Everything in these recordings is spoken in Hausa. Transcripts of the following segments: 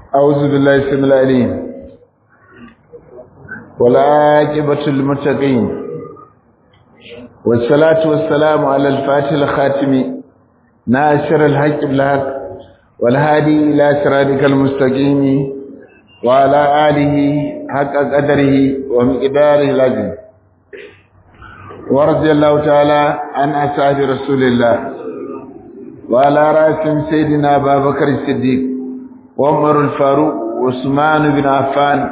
أعوذ بالله السميع العليم والعاقبة للمتقين والصلاة والسلام على الفاتح الخاتم ناصر الحق بالحق والهادي إلى صراطك المستقيم وعلى آله حق قدره ومقداره العظيم ورضي الله تعالى عن أصحاب رسول الله وعلى رأسهم سيدنا أبا بكر الصديق وعمر الفاروق وعثمان بن عفان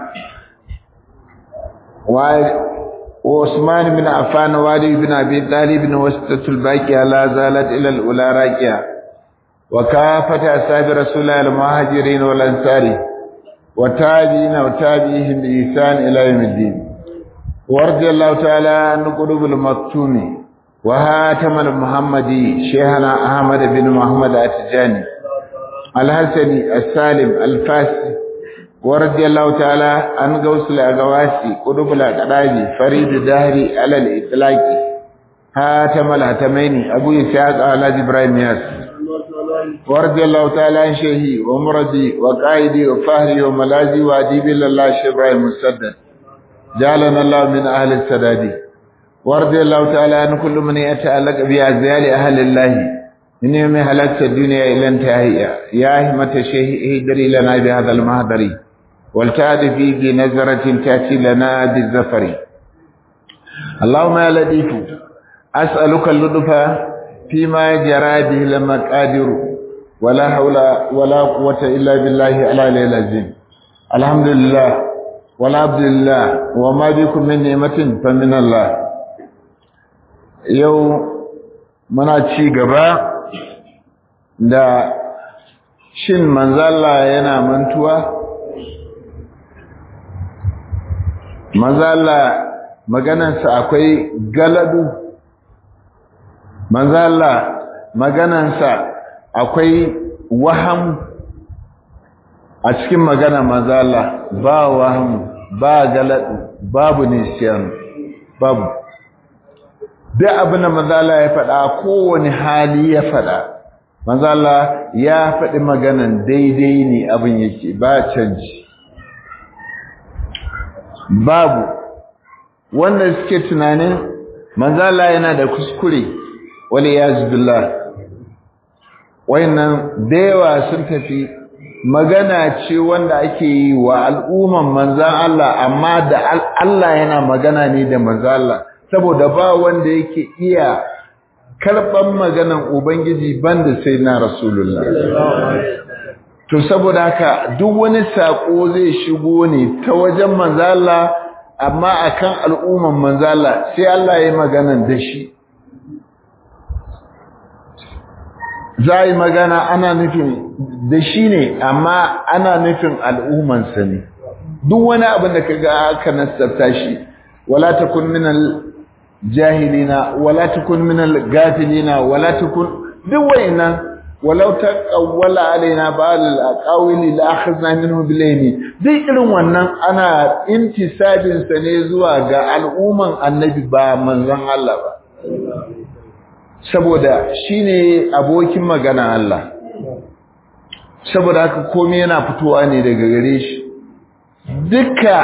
وعثمان بن عفان وعلي بن أبي طالب وسطة الباقية لا زالت إلى الأولى راكية وكافة أصحاب رسول الله المهاجرين والأنصار وتابعين وتابعيهم بإحسان إلى يوم الدين ورضي الله تعالى عن قلوب المكتوم وهاتم المحمدي شيخنا أحمد بن محمد التجاني الحسني السالم الفاسي ورضي الله تعالى عن غوث الأغواسي قلوب الأقرابي فريد الدهري على الإطلاق هاتم الهتمين أبو إسحاق على إبراهيم ياسر ورضي الله تعالى عن شيخي ومرضي وقائدي وفهري وملازي وأديبي لله شيخ إبراهيم مسدد جعلنا الله من أهل السداد ورضي الله تعالى عن كل من يتعلق بأزيال أهل الله من يوم هلكت الدنيا إلى انتهائها يا همة الشيخ اهدري لنا بهذا المهدر والتعد فيه بنظرة تأتي لنا بالزفر اللهم يا لطيف أسألك اللطف فيما جرى به المقادر ولا حول ولا قوة إلا بالله العلي العظيم الحمد لله والعبد لله وما بكم من نعمة فمن الله yau muna ci gaba da shin manzala yana mantuwa manzala maganansa akwai galadu manzala maganansa akwai waham a cikin magana manzala ba waham ba galadu babu nisyan babu duk abin da manzala ya faɗa kowane hali ya faɗa manzala ya faɗi maganan daidai ne abin yake ba canji babu wanda suke tunanin manzala yana da kuskure wani ya zubillah wayannan da yawa sun tafi magana ce wanda ake yi wa al'umman manzan Allah amma da Allah yana magana ne da manzan Allah saboda ba wanda yake iya karɓan maganan Ubangiji banda sai na Rasulullah. To saboda haka duk wani saƙo zai shigo ne ta wajen manzala amma akan al'umman manzala sai Allah ya maganan da shi. Za yi magana ana nufin da shi ne amma ana nufin al'ummansa ne. Duk wani abin da ka ga aka nasarta shi, wala takun minal jahilina wala takun minal gafilina wala takun duk wayannan walau taqawwala alaina ba'al aqawili la akhadna minhu bilayni duk irin wannan ana intisabin sa ne zuwa ga al'umman annabi ba manzon Allah ba saboda shine abokin magana Allah saboda haka komai yana fitowa ne daga gare shi duka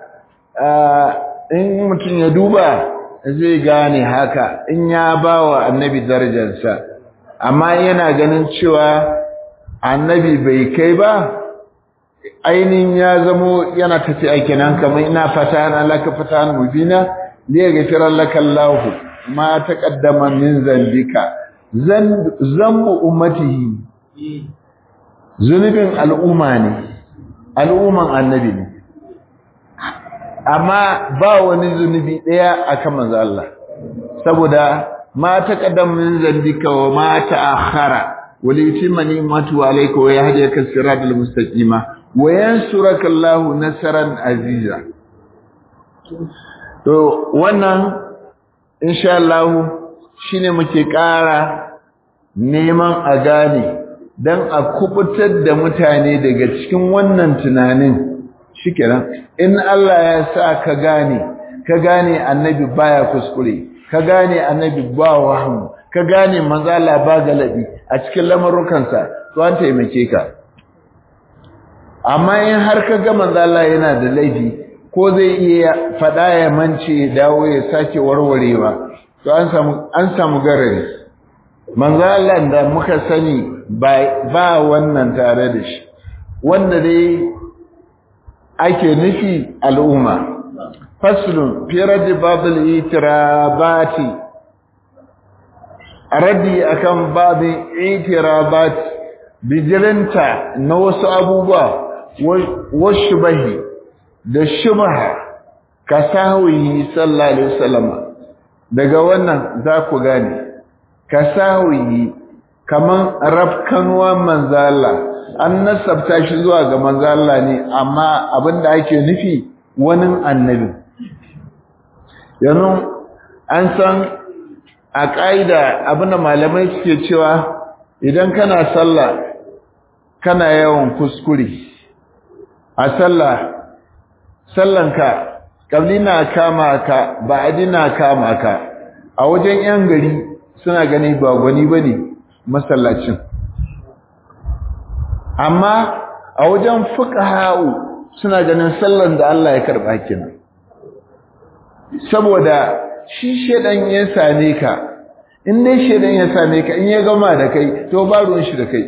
in mutum ya duba zai gane haka in ya ba wa annabi darajarsa amma yana ganin cewa annabi bai kai ba ainihin ya zamo yana tafi a kenan kamar ina fata na laka fata mubina li yaghfira laka Allah ma taqaddama min zambika zambu ummatihi zunubin al'umma ne al'umman annabi ne amma ba wani zunubi daya akan manzo Allah saboda ma taqaddam min zambika wa ma ta'akhkhara wa liyutimma ni'matu alayka wa yahdika siratal mustaqima wa yansuraka Allah nasran aziza to wannan insha Allah shine muke ƙara neman a gane dan a kubutar da mutane daga cikin wannan tunanin shikenan in Allah ya sa ka gane ka gane annabi baya kuskure ka gane annabi ba wahmu ka gane manzo Allah ba galabi a cikin lamarukansa to an taimake ka amma in har ka ga manzo Allah yana da laifi ko zai iya fada ya mance ya dawo ya sake warwarewa to an samu an samu garari manzo Allah da muka sani ba ba wannan tare da shi wanda dai ake nufi al'umma faslun fi raddi babul itirabati raddi akan babin itirabat bijirinta na wasu abubuwa wasu bahi da shubha ka sahuyi sallallahu alaihi wasallam daga wannan za ku gane ka sahuyi kaman rafkanuwan manzala an nasabta shi zuwa ga manzala ne amma abinda ake nufi wani annabi yanzu an san a ƙa'ida abinda malamai suke cewa idan kana sallah kana yawan kuskure a sallah sallanka kabli na kama ka ba'adi na kama ka a wajen yan gari suna gani ba gwani bane masallacin amma a wajen fuqaha'u suna ganin sallan da Allah ya karba kenan saboda shi shedan ya same ka in dai shedan ya same ka in ya gama da kai to ba ruwan shi da kai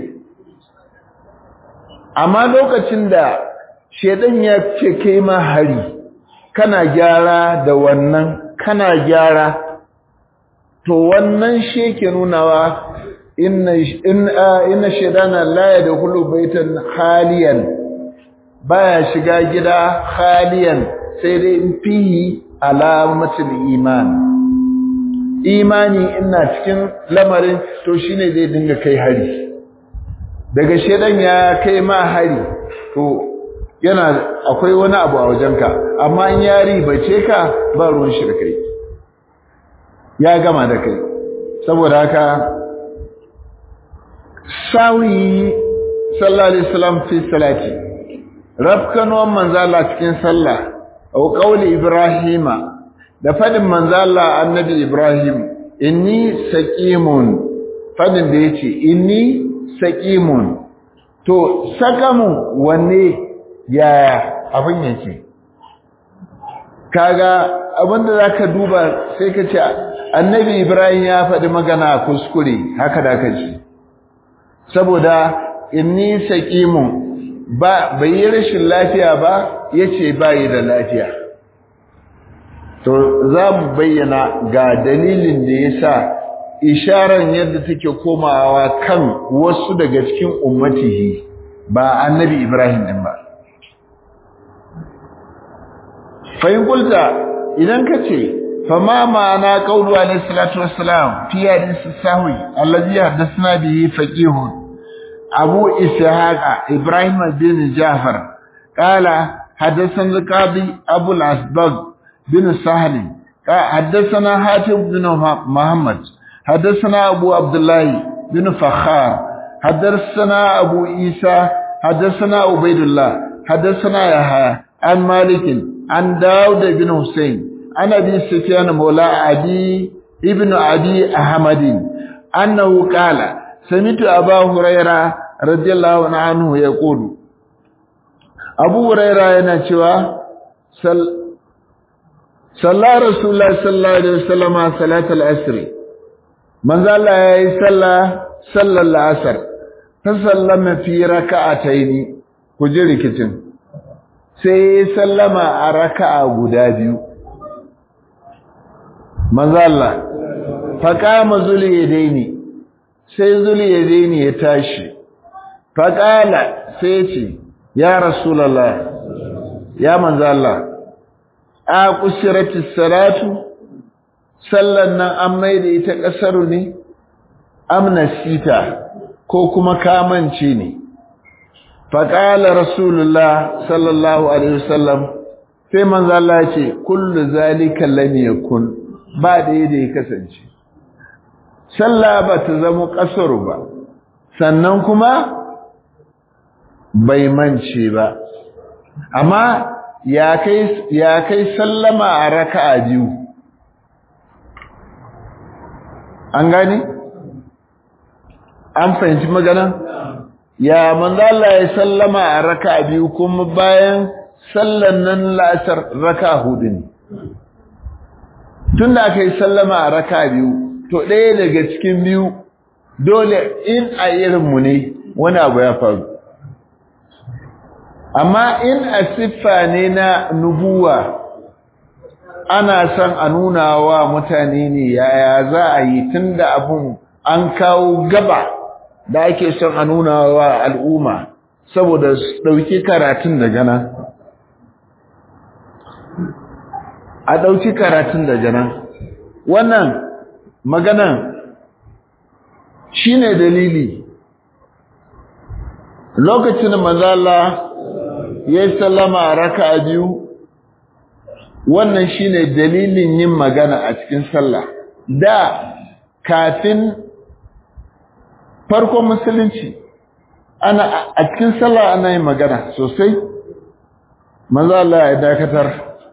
amma lokacin da shedan ya ce kai ma hari kana gyara da wannan kana gyara to wannan shi ke nunawa inna inna shedana la yadkhulu baitan khaliyan baya shiga gida khaliyan sai dai in fihi alamatul iman imani ina cikin lamarin to shine zai dinga kai hari daga shedan ya kai ma hari to yana akwai wani abu a wajenka amma in ya ribace ka ba ruwan shi da kai ya gama da kai saboda haka sawi sallallahu alaihi wasallam fi salati rafkanuwan manzala cikin sallah au qauli ibrahima da fadin manzala annabi ibrahim inni saqimun fadin da yace inni saqimun to sakamu wanne yaya abin yake kaga abinda zaka duba sai ka ce annabi ibrahim ya faɗi magana kuskure haka da ka ce saboda inni saqimun ba bai yi rashin lafiya ba yace bai da lafiya to za mu bayyana ga dalilin da yasa isharar yadda take komawa kan wasu daga cikin ummatihi ba annabi ibrahim din ba fa'in kulta idan ka ce fama ma'ana qawlu alayhi salatu wassalam fi hadith sahwi allazi haddathna bihi faqih abu ishaq ibrahim bin jafar qala haddathana qadi abu al-asbag bin sahl حدثنا حاتم بن محمد حدثنا أبو عبد الله بن فخار حدثنا أبو عيسى حدثنا عبيد الله حدثنا يحيى عن مالك عن داود بن حسين عن أبي سفيان مولى عدي ابن عدي أحمد أنه قال سمعت أبا هريرة رضي الله عنه يقول أبو هريرة ينشوى سل صلى رسول الله صلى الله عليه وسلم صلاة العصر من ذا الله يصلى صلى العصر فسلم في ركعتين كجري كتن sai sallama a raka'a guda biyu manzo Allah faqama zuliyadaini sai zuliyadaini ya tashi faqala sai ce ya rasulullah ya manzo Allah a kusiratis salatu sallan nan an maida ita kasaru ne amnasita ko kuma kamance ne faƙala rasulullah sallallahu alaihi wasallam sai manzo Allah ce kullu zalika lam yakun ba da yadda ya kasance sallah ba ta zama kasaru ba sannan kuma bai mance ba amma ya kai ya kai sallama a raka'a biyu an gane an fahimci magana ya manzo Allah ya sallama a raka biyu kuma bayan sallan nan la'asar raka hudu ne tunda aka yi sallama a raka biyu to ɗaya daga cikin biyu dole in a irinmu ne wani abu ya faru amma in a siffa ne na nubuwa ana son a nuna wa mutane ne yaya za a yi tun da abun an kawo gaba da ake son a nuna wa al'umma saboda su ɗauki karatun daga nan a ɗauki karatun daga nan wannan maganan shi ne dalili lokacin manzala ya yi sallama a raka biyu wannan shine dalilin yin magana a cikin sallah da kafin farkon musulunci ana a cikin sallah ana yin magana sosai manzo Allah ya dakatar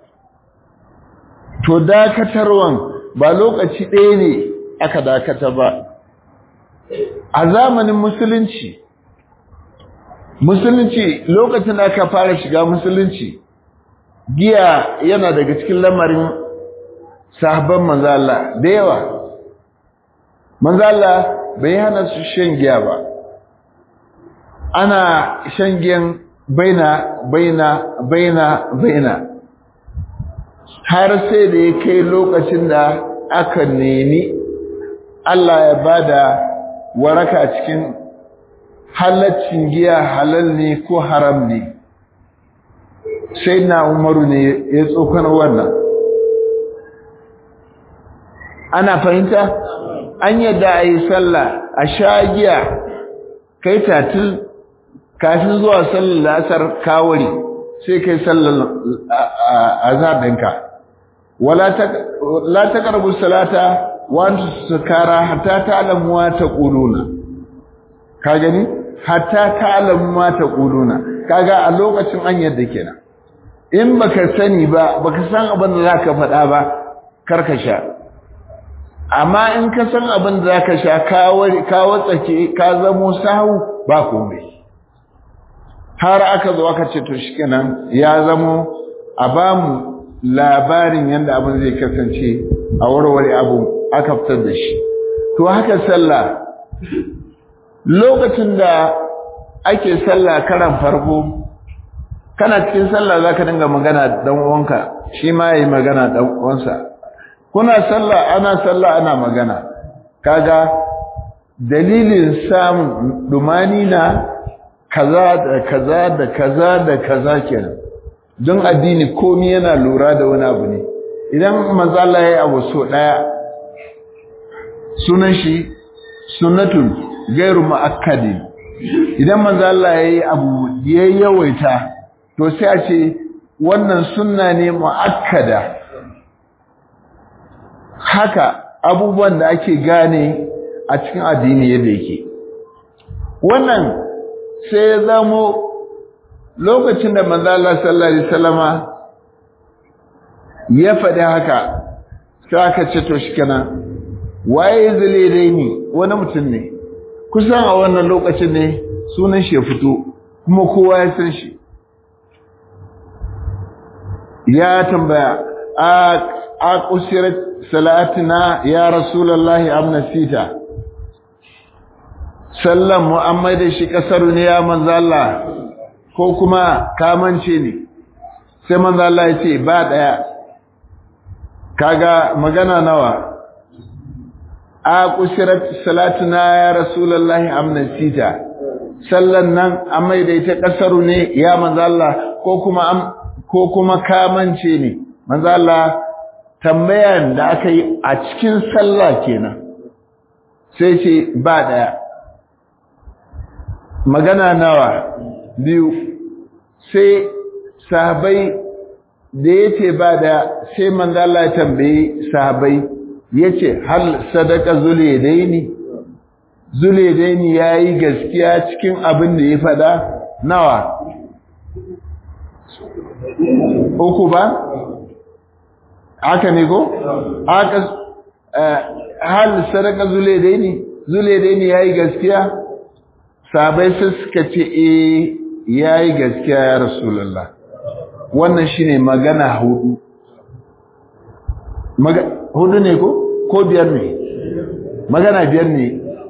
to dakatarwan ba lokaci ɗaya ne aka dakata ba a zamanin musulunci musulunci lokacin da aka fara shiga musulunci giya yana daga cikin lamarin sahabban manzo Allah da yawa manzo Allah bai hana su shan giya ba ana shan giyan baina baina baina baina har sai da ya kai lokacin da aka nemi Allah ya bada waraka cikin halaccin giya halal ne ko haram ne sai na umaru ne ya tsokana wannan ana fahimta an yadda a yi sallah a sha giya kai tatil kafin zuwa sallar lasar kawari sai kai sallar azhar ɗinka wala la taqrabu salata wa antum sukara hatta ta'lamu ma taquluna ka gani hatta ta'lamu ma taquluna kaga a lokacin an yadda kenan in baka sani ba baka san abin da zaka faɗa ba karka sha amma in ka san abin da zaka sha ka watsake ka zamo sahu ba komai har aka zo aka ce to shikenan ya zamo a bamu labarin yadda abin zai kasance a warware abu aka fitar da shi to haka sallah lokacin da ake sallah karan farko kana cikin sallah zaka dinga magana dan uwanka shi ma yayi magana dan uwansa kuna sallah ana sallah ana magana kaga dalilin samun dumani na kaza da kaza da kaza da kaza kenan don addini komai yana lura da wani abu ne idan manzo Allah yayi abu so daya sunan shi sunnatul gairu muakkadin idan manzo Allah yayi abu yayi yawaita to sai a ce wannan sunna ne muakkada haka abubuwan da ake gane a cikin addini yadda yake wannan sai ya zamo lokacin da manzo Allah sallallahu alaihi wasallama ya faɗi haka sai aka ce to shikenan waye zule dai ni wani mutum ne kusan a wannan lokacin ne sunan shi ya fito kuma kowa ya san shi ya tambaya a a kusirat salatina ya rasulullahi amna sita sallan muhammad shi kasaru ne ya manzo Allah ko kuma kamance ne sai manzo Allah ya ce ba daya kaga magana nawa a kusirat salatuna ya rasulullahi amna sita sallan nan amma da ita kasaru ne ya manzo Allah ko kuma ko kuma kamance ne manzo Allah tambayan da aka yi a cikin sallah kenan sai ce ba daya magana nawa biyu sai sahabai da yace ba da sai manzo Allah ya tambaye sahabai yace hal sadaka zulaidaini zulaidaini yayi gaskiya cikin abin da ya fada nawa uku ba haka ne ko haka hal sadaka zulaidaini zulaidaini yayi gaskiya sabai sai suka ce eh yayi gaskiya ya rasulullah wannan shine magana hudu Maga, hudu ne ko ko biyar ne magana biyar ne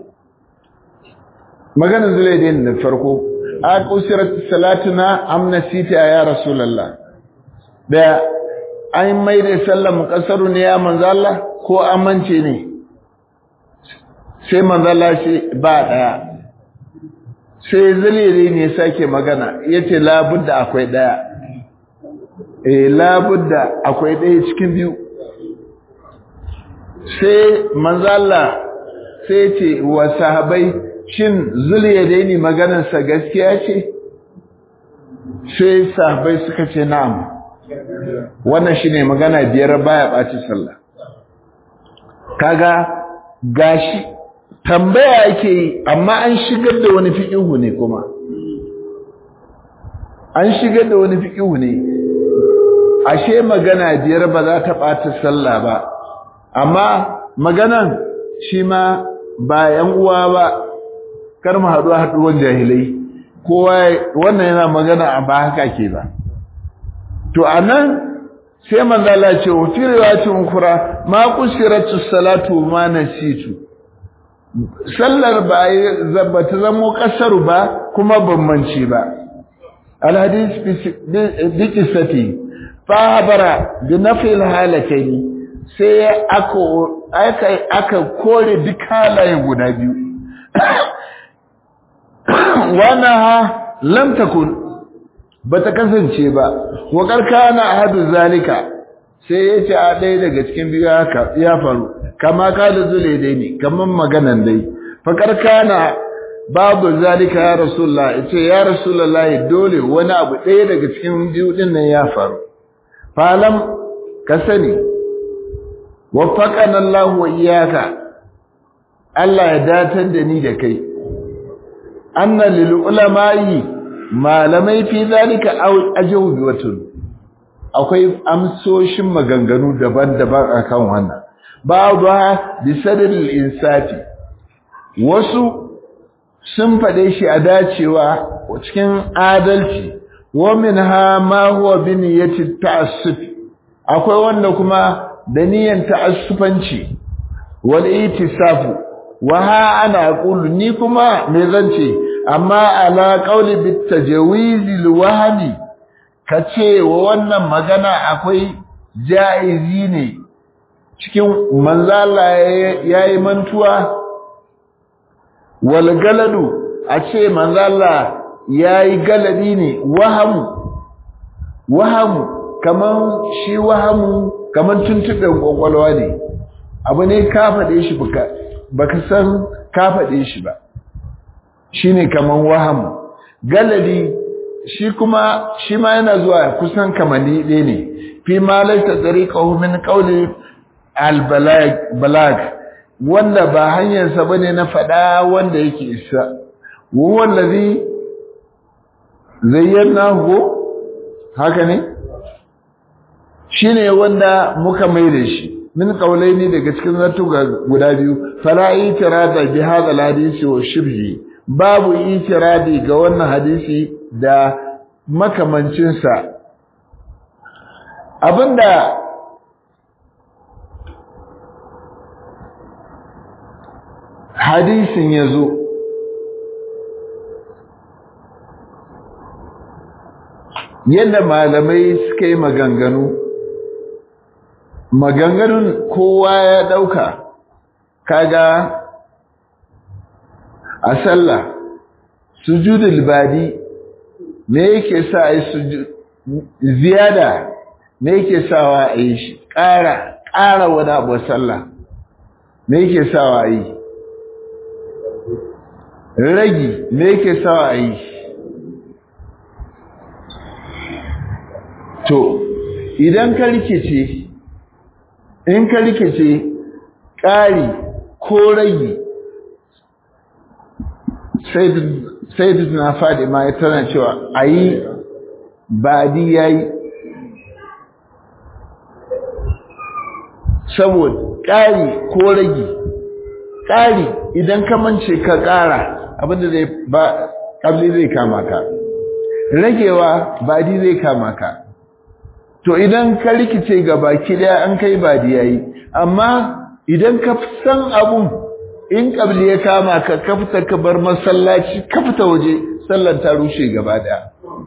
maganar zulaidin da farko a kusirat salatuna amnasita ya rasulullah da an mai da sallar muqassaru ne ya manzo Allah ko amince ne sai manzo Allah shi ba daya sai zulaidin ne sake magana yace labudda akwai daya eh labudda akwai daya cikin biyu sai manzo Allah sai ce wa sahabbai shin zuliyadaini maganarsa gaskiya ce sai sahabbai suka ce na'am wannan shine magana biyar baya baci sallah kaga gashi tambaya yake yi amma an shigar da wani fiqihu ne kuma an shigar da wani fiqihu ne ashe magana biyar ba za ta ɓata sallah ba amma maganan shi ma ba yan uwa ba kar mu haɗu haɗuwan jahilai kowa wannan yana magana a ba haka ke ba to anan sai manzo Allah ce wa fi riwayatin ukhra ma qusiratu salatu ma nasitu sallar ba ba ta zamo kasaru ba kuma bambanci ba al hadith bi qissati fa habara bi nafi al halatayn sai aka aka kore duk halaye guda biyu wana lam takun bata kasance ba wa karkana ahadu zalika sai ya ce a ɗaya daga cikin biyu haka ya faru kama kala zule dai ne kaman maganan dai fa karkana babu zalika ya rasulullah yace ya rasulullah dole wani abu ɗaya daga cikin biyu din nan ya faru falam ka sani waffaqana Allah wa iyyaka Allah ya datar da ni da kai anna lil ulama'i malamai fi zalika ajawbatun akwai amsoshin maganganu daban-daban akan wannan ba'dha bi sadril insafi wasu sun fade shi a dacewa cikin adalci wa minha ma huwa bi niyyati ta'assuf akwai wanda kuma da niyyar ta'assufanci wal itisafu wa ha ana aqulu ni kuma me zance amma ala qawli bit tajwiz al wahmi kace wa wannan magana akwai jaizi ne cikin manzala yayi mantuwa wal galadu a ce manzala yayi galadi ne wahamu wahamu kaman shi wahamu kaman tuntuɓen kwakwalwa ne abu ne ka faɗe shi baka baka san ka faɗe shi ba shine kaman wahamu galadi shi kuma shi ma yana zuwa kusan kamani ɗaya ne fi ma laita tariqahu min qawli al balag wanda ba hanyarsa bane na faɗa wanda yake isa wa wallazi zayyanahu haka ne shine wanda muka mai da shi min qaulaini daga cikin zartuga guda biyu fala itirada bi hadha alhadisi wa shibhi babu itiradi ga wannan hadisi da makamancin sa abinda hadisin yazo yadda malamai suka yi maganganu maganganun kowa ya ɗauka kaga a sallah sujudul badi me yake sa a yi ziyada me yake sawa a yi shi ƙara ƙara wani abu sallah me yake sawa a yi ragi me yake sawa a yi to idan ka rikice in ka rikice ƙari ko ragi sai na faɗi ma tana cewa a yi baɗi ya yi saboda ƙari ko ragi ƙari idan ka mance ka ƙara abinda zai ba kabli zai kama ka ragewa badi zai kama ka to idan ka rikice ga baki daya an kai badi yayi amma idan ka san abun in kabli ya kama ka ka fita ka bar masallaci ka fita waje sallar ta rushe gaba daya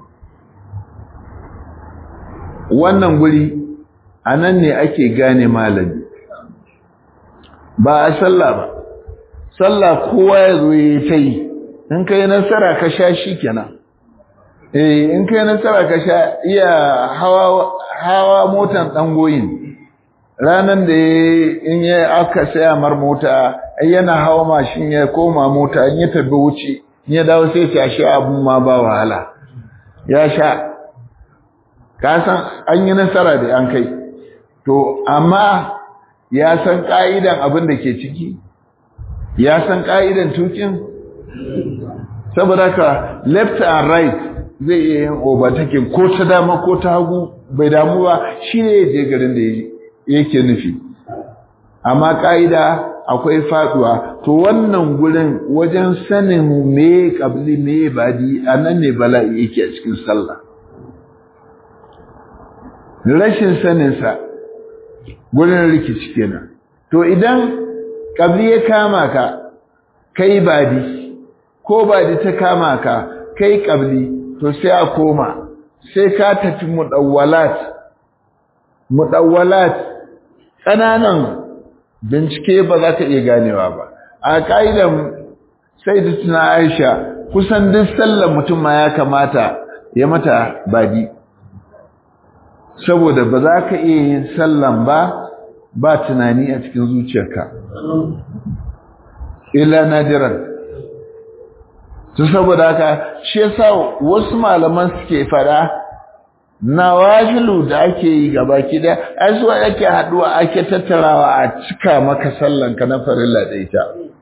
wannan guri anan ne ake gane malami ba a sallah ba sallah kowa ya zo ya ta yi in kai nasara ka sha shi kenan eh in kai nasara ka sha iya hawa hawa motan dangoyin ranan da in ya aka saya mar mota yana hawa mashin ya koma mota in ya tabi wuce in ya dawo sai ya sha abun ma ba wahala ya sha ka san an yi nasara da an kai to amma ya san ka'idan abin da ke ciki ya san ka'idan tukin saboda ka left and right zai iya yin overtaking ko ta dama ko ta hagu bai damu ba shi ne je garin da yake nufi amma ka'ida akwai faduwa to wannan gurin wajen sanin me kabli me badi anan ne bala'i yake a cikin sallah rashin saninsa gurin rikici kenan to idan kabli ya kama ka kai badi ko badi ta kama ka kai kabli to sai a koma sai ka tafi mudawwalat mudawwalat ƙananan bincike ba za ka iya ganewa ba a ƙa'idan sai da tuna aisha kusan duk sallar mutum ma ya kamata ya mata badi saboda ba za ka iya yin sallan ba ba tunani a cikin zuciyarka illa nadiran to saboda haka shi yasa wasu malaman suke fada nawafilu da ake yi gaba kida ai zuwa yake haduwa ake tattarawa a cika maka sallanka na farilla da ita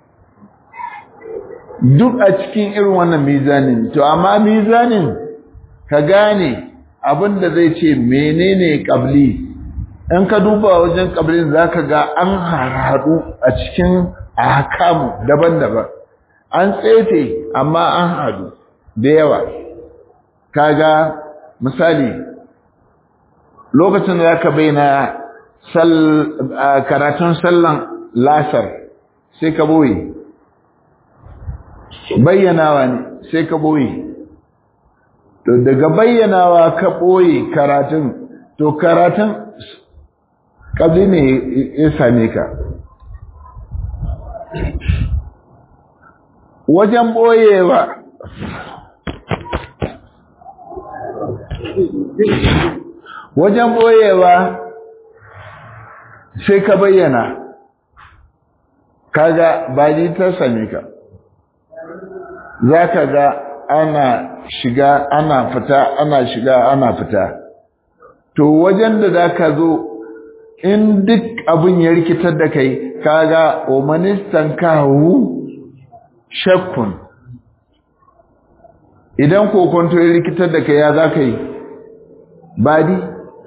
duk a cikin irin wannan mizanin to amma mizanin ka gane abinda zai ce menene qabli in ka duba wajen qablin zaka ga an harhadu a cikin ahkamu daban-daban an tsefe amma an hadu da yawa kaga misali lokacin da zaka bayyana sal karatun sallan lasar sai ka boye bayyanawa ne sai ka boye to daga bayyanawa ka boye karatun to karatun kabli ne ya same ka wajen boyewa wajen boyewa sai ka bayyana kaga baji ta same ka za ka ga ana shiga ana fita ana shiga ana fita to wajen da za ka zo in duk abin ya rikitar da kai kaga omanistan kawo shakkun idan kokonto ya rikitar da kai ya za ka yi badi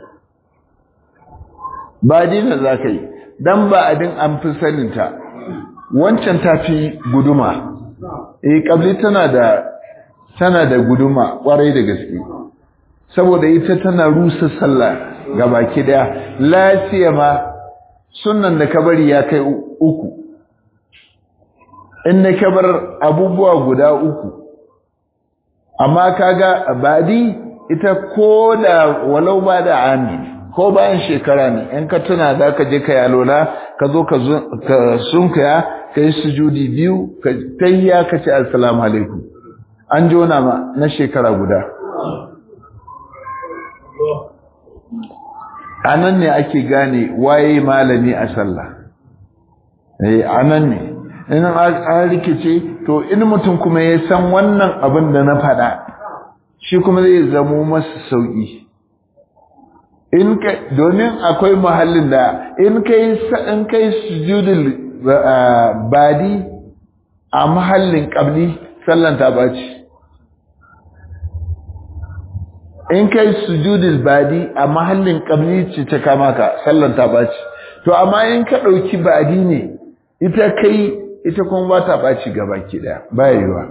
badi da za ka yi don ba abin an fi saninta wancan ta fi guduma eh kabli tana da tana da guduma kwarai da gaske saboda ita tana rusa sallah ga baki daya lafiya ma sunnan da kabari ya kai uku in na kabar abubuwa guda uku amma kaga badi ita ko da walau ba da ami ko bayan shekara ne in ka tuna da ka je ka yalola ka zo ka sunkaya ka yi sujudi biyu ka tayya ka ce assalamu alaikum an jona ma na shekara guda a nan ne ake gane waye malami a sallah eh a nan ne in an rikice to in mutum kuma ya san wannan abin da na faɗa shi kuma zai zamo masa sauƙi in ka domin akwai mahallin da in kai in kai sujudul badi a mahallin qabli sallan ta baci in kai sujudul badi a mahallin qabli ce ta kama ka sallan ta baci to amma in ka dauki badi ne ita kai ita kuma ba ta ɓaci gaba ki ɗaya ba yiwuwa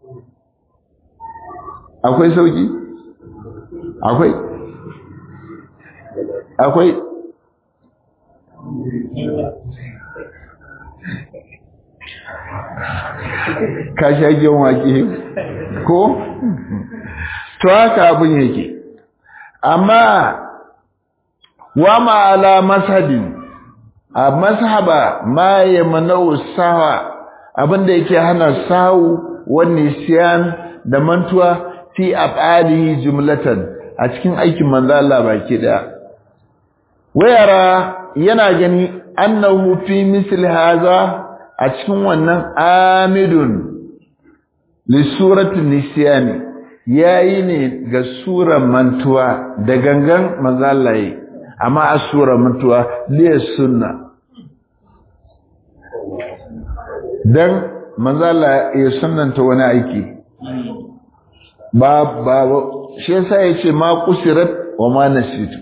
akwai sauki akwai akwai ka sha giyan wake ko to haka abin yake amma wa ma'ala mashabin a mashaba ma ya manau sawa abinda yake hana sawu wani siyan da mantuwa fi af'alihi jumlatan a cikin aikin manzo Allah baki daya wayara yana gani annahu fi misl haza a cikin wannan amidun li surati nisyani yayi ne ga surar mantuwa da gangan manzo Allah yi amma a surar mantuwa li sunna dan manzo Allah ya sunnanta wani aiki ba ba shi yasa yace ma kusirat wa ma nasitu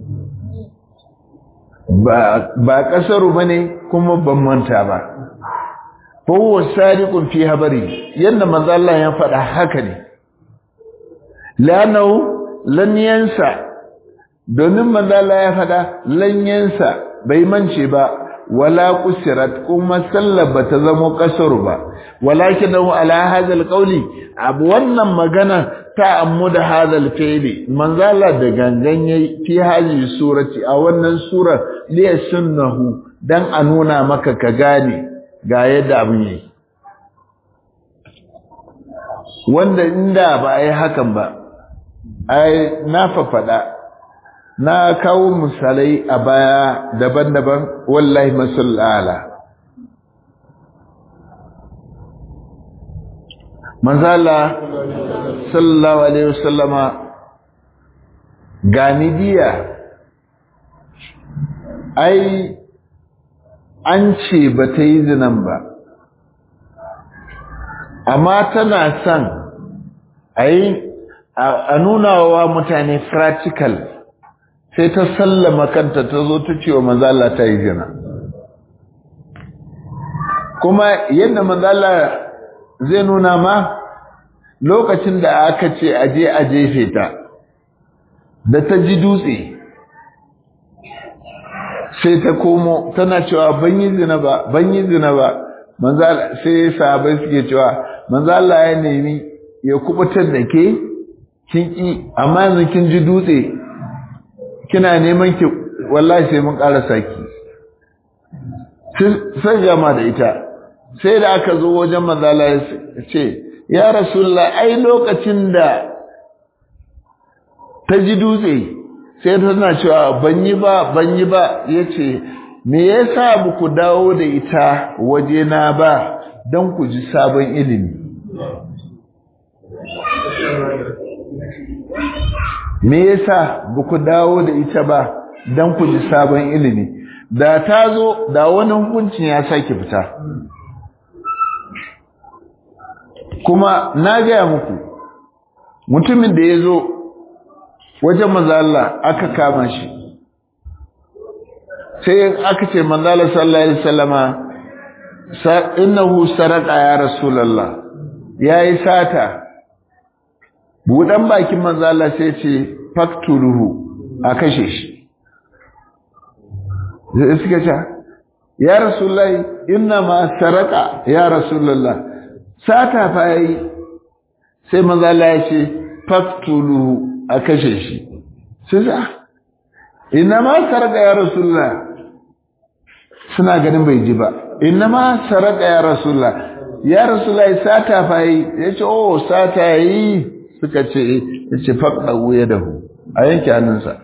ba ba kasaru bane kuma ban manta ba fa huwa sadiqun fi habari yanda manzo Allah ya faɗa haka ne lanahu lan yansa domin manzo Allah ya faɗa lan yansa bai mance ba wala kusirat kuma sallar bata zama kasaru ba walakinahu ala hadha alqawli abu wannan magana ta ammuda hadha alfi'li manzala da gangan yayi fi hadhihi surati a wannan sura li sunnahu dan a nuna maka ka gane ga yadda abin yake wanda inda ba ai hakan ba ai na fafada na kawo misalai a baya daban-daban wallahi masallala manzala sallallahu alaihi wasallama ganidiya ai an ce ba ta yi zinan ba amma tana son a yi a nuna wa mutane practical sai ta sallama kanta ta zo ta ce wa manzala ta yi zina kuma yadda manzala zai nuna ma lokacin da aka ce aje a jefe ta da ta ji dutse sai ta komo tana cewa ban yi zina ba ban yi zina ba manzala sai sahabai suke cewa manzala ya nemi ya kubutar da ke kin ki amma yanzu kin ji dutse kina neman ki wallahi sai mun ƙara saki sai gama da ita sai da aka zo wajen manzala ya ce ya rasulullah ai lokacin da ta ji dutse sai tana cewa ban yi ba ban yi ba yace me yasa ba ku dawo da ita waje na ba don ku ji sabon ilimi me yasa ba ku dawo da ita ba don ku ji sabon ilimi da ta zo da wani hukuncin ya sake fita kuma na gaya muku mutumin da ya zo wajen mazala aka kama shi sai aka ce manzala sallallahu alaihi wasallama innahu saraka ya rasulullah yayi sata budan bakin manzala sai ce faktuluhu a kashe shi sai suka ce ya rasulullahi inna ma saraka ya rasulullah sata fa yi sai manzala ya ce faktuluhu a kashe shi sai sa inna ma saraka ya rasulullah suna ganin bai ji ba inna ma saraka ya rasulullah ya rasulullah sata fa yi ya ce oh sata yi suka ce ya ce faɗa wuya da hu a yanke hannunsa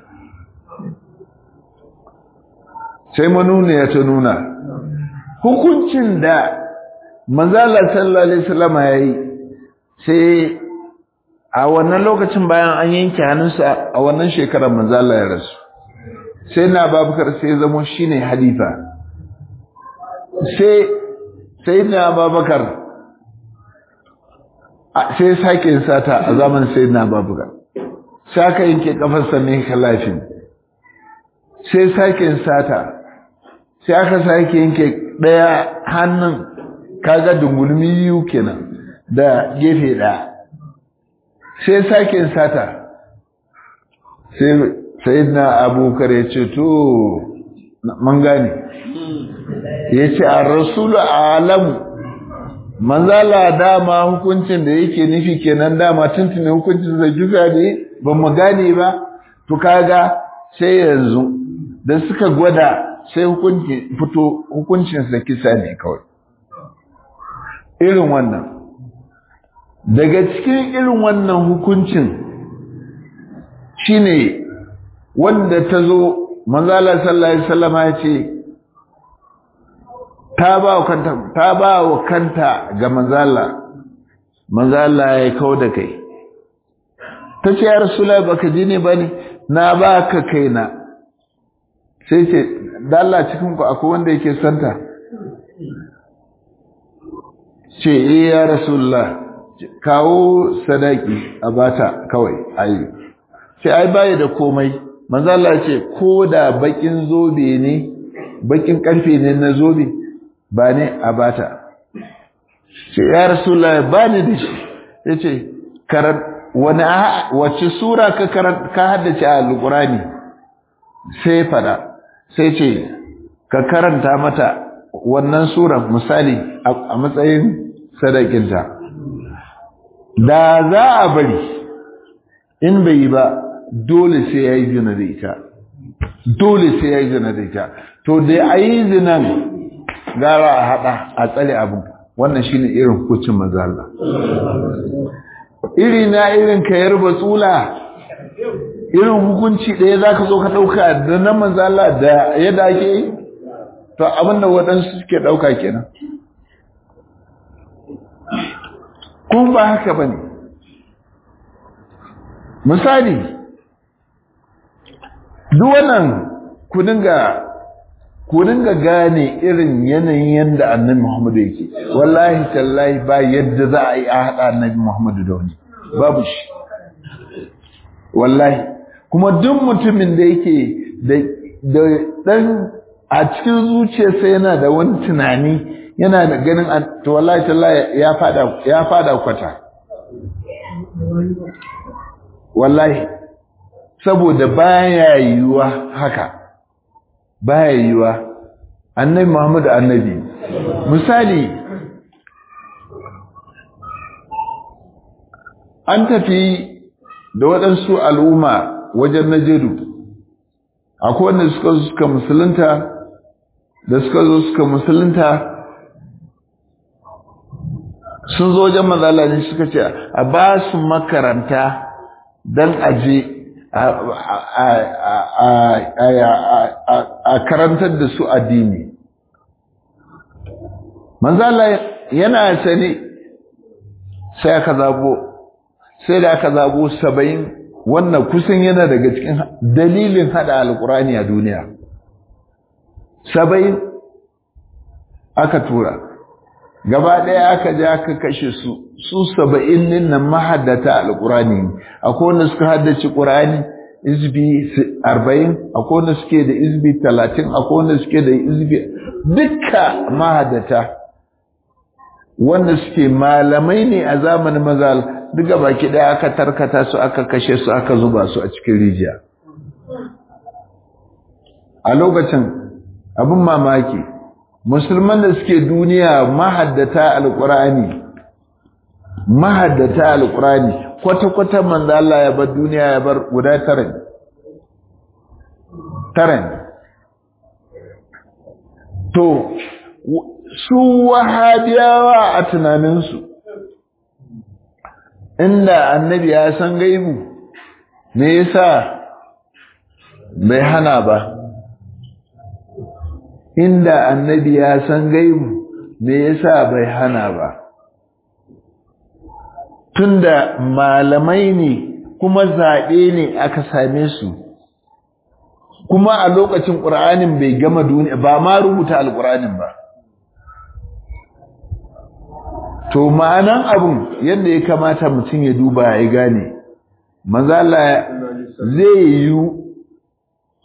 sai manuna ya ta nuna hukuncin da manzala sallallahu alaihi wasallam ya yi sai a wannan lokacin bayan an yanke hannunsa a wannan shekarar manzala ya rasu sai na babakar sai zamo shine halifa sai sai na babakar sai sake yin sata a zaman sai na babakar sai aka yanke kafarsa ne kalafin sai sake yin sata sai aka sake yanke ɗaya hannun kaga dungulmi yiwu kenan da gefe ɗaya sai sake sata sai sayyidina abubakar ya ce to man gane ya ce a rasulu alamu manzala dama hukuncin da yake nufi kenan dama tuntuni hukuncin da kisa ne ba mu gane ba to kaga sai yanzu da suka gwada sai hukunci fito hukuncin sa kisa ne kawai irin wannan daga cikin irin wannan hukuncin shine wanda ta zo manzala sallallahu alaihi wasallam ya ce ta ba wa kanta ta ba wa kanta ga manzala manzala ya kawo da kai ta ce ya rasula baka ji ne bane na ba ka kaina sai ce dalla cikin ku akwai wanda yake santa ce eh ya rasulullah kawo sadaki a bata kawai ayi sai ai baya da komai manzo Allah ce ko da bakin zobe ne bakin karfe ne na zobe ba ne a bata ce ya rasulullah ba ni da shi yace karan wani wace sura ka karan ka haddace a alqurani sai fada sai ce ka karanta mata wannan sura misali a matsayin sadakinta da za a bari in bai yi ba dole sai ya yi zina da ita dole sai ya yi zina da ita to da a yi zinan gara a haɗa a tsale abin wannan shi ne irin hukuncin mazala iri na irin ka yarba tsula irin hukunci ɗaya za ka zo ka ɗauka da na mazala da yadda ake yi to abin da waɗansu suke ɗauka kenan kun ba haka ba ne misali duk wannan ku dinga ku dinga gane irin yanayin yadda annabi Muhammadu yake wallahi tallahi ba yadda za a yi a haɗa annabi Muhammadu da wani babu shi wallahi kuma duk mutumin da yake da dan a cikin zuciyarsa yana da wani tunani yana da ganin to wallahi tallahi ya fada ya fada kwata wallahi saboda baya yiwuwa haka baya yiwuwa annabi Muhammad annabi misali an tafi da waɗansu al'umma wajen najeru akwai wanda suka zo suka musulunta da suka zo suka musulunta sun zo wajen mazalani suka ce a ba su makaranta don aje a karantar da su addini manzala yana sani sai aka zabo sai da aka zabo saba'in wannan kusan yana daga cikin dalilin hada alkurani a duniya saba'in aka tura gaba ɗaya aka je aka kashe su su saba'in din nan mahaddata alƙurani akwai wanda suka haddace ƙur'ani izbi arba'in akwai wanda suke da izbi talatin akwai wanda suke da izbi dukka mahaddata wanda suke malamai ne a zamanin mazal duka baki ɗaya aka tarkata su aka kashe su aka zuba su a cikin rijiya a lokacin abin mamaki musulman da suke duniya mahaddata alƙur'ani mahaddata alƙur'ani kwata-kwata manzo Allah ya bar duniya ya bar guda tara ne tara ne to su wahabiyawa a tunaninsu inda annabi ya san gaibu me yasa bai hana ba inda annabi ya san gaibu me yasa bai hana ba tunda malamai ne kuma zaɓe ne aka same su kuma a lokacin ƙur'anin bai gama duniya ba ma rubuta alƙur'anin ba to ma'anan abun yadda ya kamata mutum ya duba ya gane manzala zai yi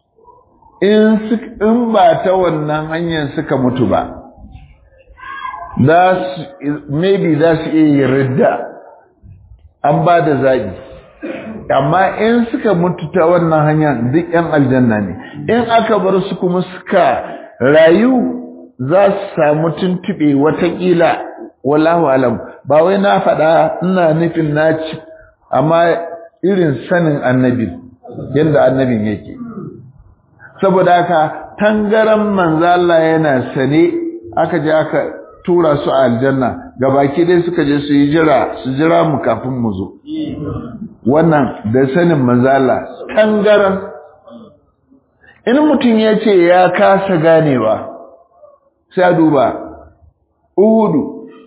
in ba ta wannan hanyar suka mutu ba maybe za su iya yi ridda an ba da zaɓi amma in suka mutu ta wannan hanya duk ‘yan aljanna ne in aka bar su kuma suka rayu za su samu tuntuɓe watakila wallahu alam ba wai na faɗa ina nufin na ci amma irin sanin annabi yadda annabin yake saboda haka tangaran manzo Allah yana sane aka je aka tura su a aljanna gabaki dai suka je su yi jira su jira mu kafin mu zo wannan da sanin manzo Allah tangaran in mutum ya ce ya kasa ganewa sai a duba uhudu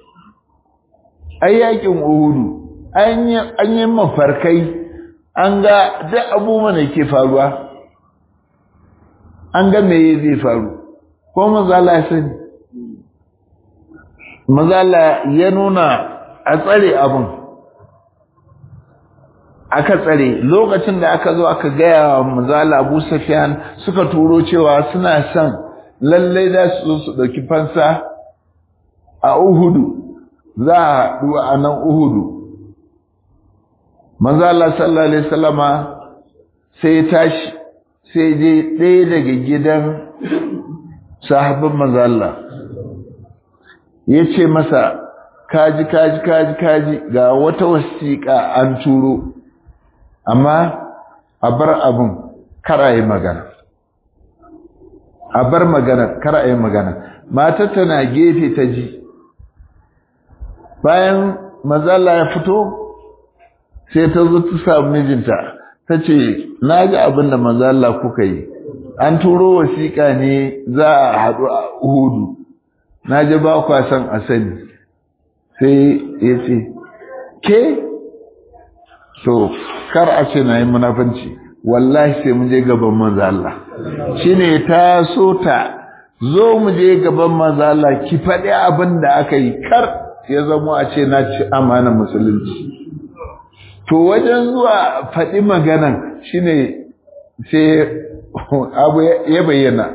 ai yakin uhudu an yi mafarkai an ga duk abubuwan da ke faruwa an ga me zai faru ko mazala ya sani mazala ya nuna a tsare abin aka tsare lokacin da aka zo aka gaya wa mazala abu safiyan suka turo cewa suna son lallai da su zo su ɗauki fansa a uhudu za a haɗu a nan uhudu mazala sallallahu alaihi wasallama sai ya tashi sai je ɗaya daga gidan sahabin mazalla ya ce masa kaji kaji kaji kaji ga wata wasiƙa an turo amma a bar abin kara yi magana a bar magana kara yi magana matar tana gefe ta ji bayan mazalla ya fito sai ta zo ta samu mijinta ta ce na ji abin da mazalla kuka yi an turo wasiƙa ne za a haɗu a uhudu na ji ba kwa son a sani sai ya ce ke to kar a ce na yi munafanci wallahi sai mun je gaban mazalla shi ne ta so ta zo mu je gaban mazalla ki faɗi abin da aka yi kar ya zama a ce na ci amana musulunci to wajen zuwa faɗi maganan shine sai abu ya bayyana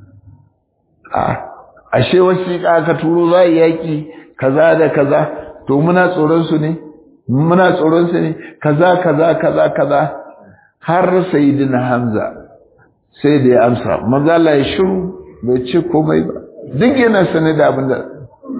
ashe wasiƙa aka turo za a yaƙi kaza da kaza to muna tsoron su ne muna tsoron su ne kaza kaza kaza kaza har sayyidina hamza sai da ya amsa maza Allah ya shiru bai ce komai ba duk yana sane da abin da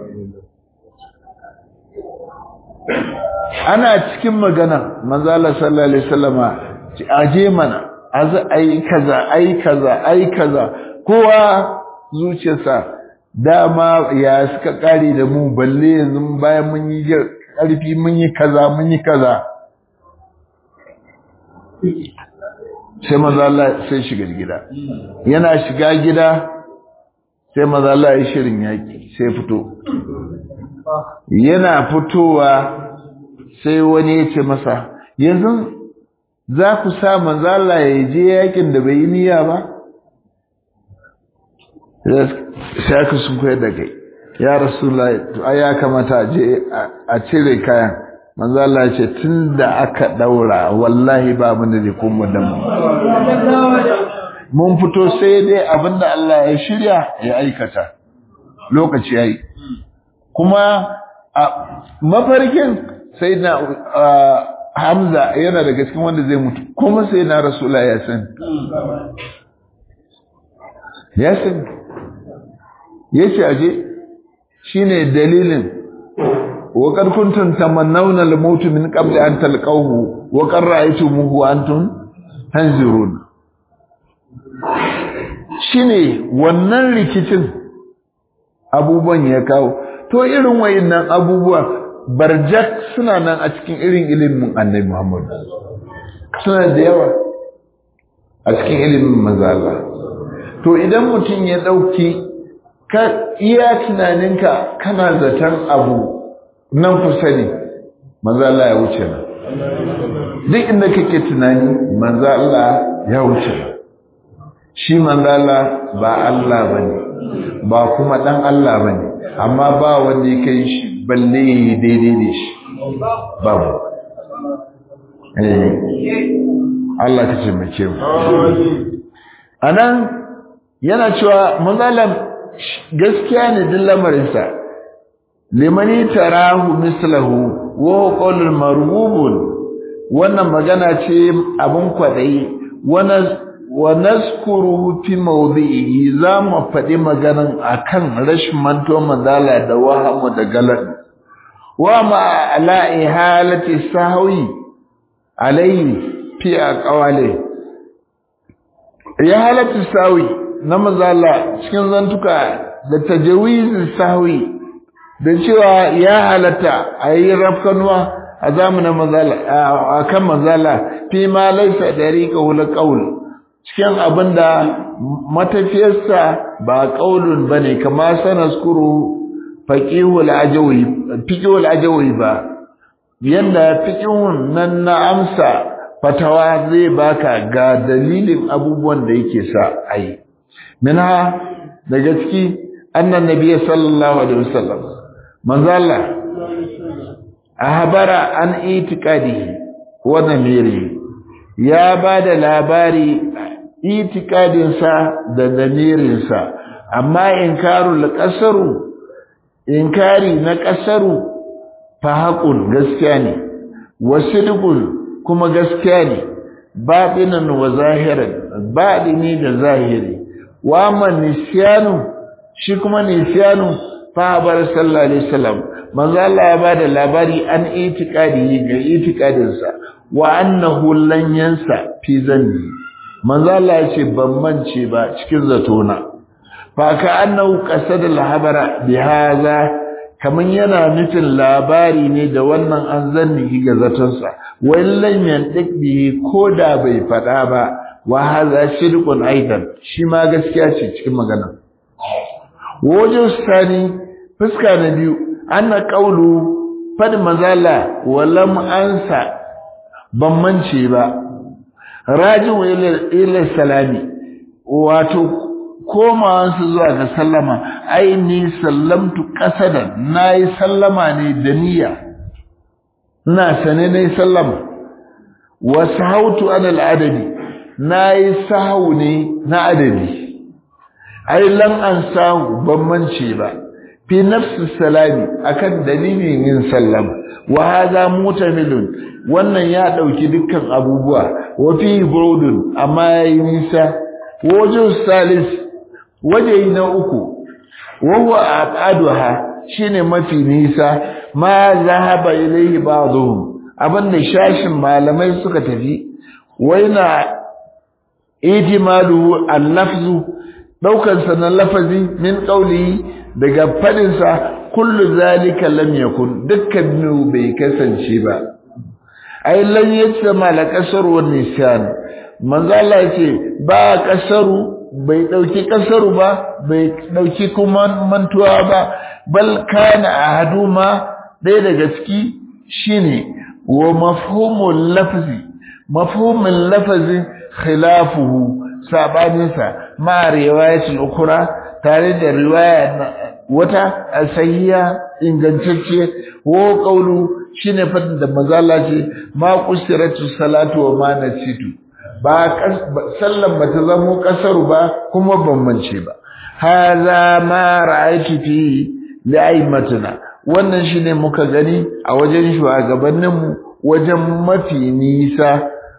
ana cikin magana manzo Allah sallallahu alaihi wasallama aje mana az ai kaza ai kaza ai kaza kowa zuciyarsa dama ya suka kare da mu balle yanzu bayan mun yi karfi mun yi kaza mun yi kaza sai manzo Allah sai shiga gida yana shiga gida sai manzo Allah ya shirin yaki sai fito yana fitowa sai wani ya ce masa yanzu za ku sa manzo Allah ya je yakin da bai yi niyya ba sai aka sun koyar da kai ya rasulullahi to ai ya kamata a je a cire kayan manzo Allah ya ce tunda aka daura wallahi ba mun da kuma da mu mun fito sai dai abinda Allah ya shirya ya aikata lokaci yayi kuma a mafarkin sai na Hamza yana daga cikin wanda zai mutu kuma sai na Rasulullah ya san ya san yace aje shine dalilin wa qad kuntum tamannawna al-maut min qabli an talqahu wa qad ra'aytumuhu antum tanzurun shine wannan rikicin abubuwan ya kawo to irin wayannan abubuwa barjak suna nan a cikin irin ilimin annabi Muhammad suna da yawa a cikin ilimin mazala to idan mutum ya dauki ka iya tunaninka kana zaton abu nan kusa ne mazala ya wuce nan duk inda kake tunani manzala ya wuce shi manzala ba Allah bane ba kuma dan Allah bane amma ba wanda ya kai shi balle daidai da shi babu Allah ka ce mace mu anan yana cewa manzalam gaskiya ne din lamarinsa limani tarahu mislahu wa qawlul marbubun wannan magana ce abun kwadayi wa nazkuru fi mawdi'i za mu faɗi maganan akan rashin manto manzala da wahamu da galan wa ma ala ihalati sahwi alayhi fi aqwali ya halatu sahwi na manzala cikin zantuka da tajawizin sahwi da cewa ya halatta a yi rafkanuwa a zamanin mazala a kan mazala fi ma laisa dariqa wala qaul cikin abinda matafiyarsa ba qaulun bane kama sanaskuru faqihul ajawi fiqhul ajawi ba yanda fiqhun nan na amsa fatawa zai baka ga dalilin abubuwan da yake sa ayi minha daga ciki annan nabiyyi sallallahu alaihi wasallam manzo Allah ahbara an itiqadihi wa namiri ya bada labari itikadin sa da damirin sa amma inkarul qasaru inkari na qasaru fa haqun gaskiya ne wasidqun kuma gaskiya ne batinan wa zahiran batini da zahiri wa man nisyanu shi kuma nisyanu fabar sallallahu alaihi wasallam manzo Allah ya bada labari an itikadi ga itikadin sa wa annahu lan yansa fi zanni manzo Allah ya ce ban mance ba cikin zatona fa ka annahu qasada al-habara bi hadha kaman yana nufin labari ne da wannan an zanni ga zaton sa wallan yantik bihi koda bai fada ba wa hadha shirkun aidan shi ma gaskiya ce cikin magana wajen sani fuska na biyu anna qawlu fad mazala walam ansa ban mance ba raji'u ila ila salami wato komawan su zuwa ga sallama ai ni sallamtu qasadan nayi sallama ne da niyya ina sane nayi sallama wa sahautu an al-adadi nayi sahu ne na adadi ai lan an sahu ban mance ba fi nafsi salami akan dalilin yin sallama wa hadha mutamilun wannan ya dauki dukkan abubuwa wa fi burudun amma yayi nisa wajin salis waje na uku wa huwa abaduha shine mafi nisa ma zahaba ilayhi ba'dhum abinda shashin malamai suka tafi waina ijmalu al-lafzu daukan sa na lafazi min qawli daga fadin sa kullu zalika lam yakun dukkan bai kasance ba ai lan yatsama la kasaru wa nisyan manzo Allah yace ba kasaru bai dauki kasaru ba bai dauki kuma mantuwa ba bal kana ahaduma dai daga ciki shine wa mafhumul lafzi mafhumul lafzi khilafuhu sabaninsa ma riwayatul ukhra tare da riwaya wata sahiha ingantacce wo kaulu shine fadin da mazala ce ma qusiratu salatu wa ma nasitu ba sallan bata zamo kasaru ba kuma ban mance ba hadha ma ra'aytu fi li'aimatuna wannan shine muka gani a wajen shugabanninmu wajen mafi nisa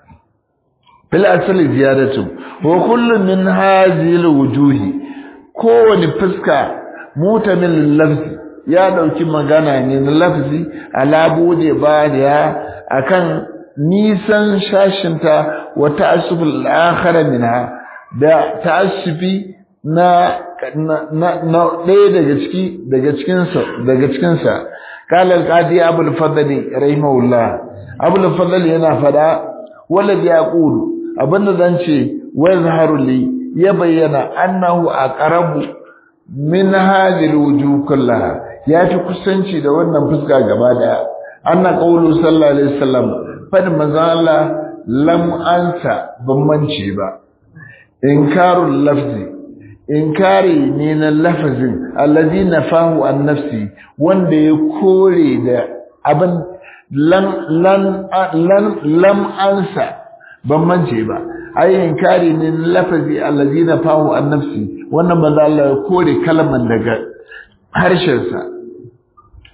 fil asali ziyadatu wa kullu min hadhihi alwujuhi kowani fuska mutamin lafzi ya dauki magana ne na lafzi ala bude bariya akan nisan shashinta wa ta'assuf al-akhar minha da ta'assufi na na na ɗaya daga ciki daga cikin sa daga cikin sa qala al-qadi abul fadli rahimahullah abul fadli yana fada walad yaqulu abinda zan ce wazharu li ya bayyana annahu aqrabu min hadhihi alwujuh kullaha ya fi kusanci da wannan fuska gaba daya anna qawlu sallallahu alaihi wasallam fadin manzo Allah lam ansa ban mance ba inkarul lafzi inkari ne na lafazin allazi nafahu an nafsi wanda ya kore da abin lan lan lan lam ansa ban mance ba ai inkari ne lafazi allazina fahu an nafsi wannan manzo Allah ya kore kalman daga harshen sa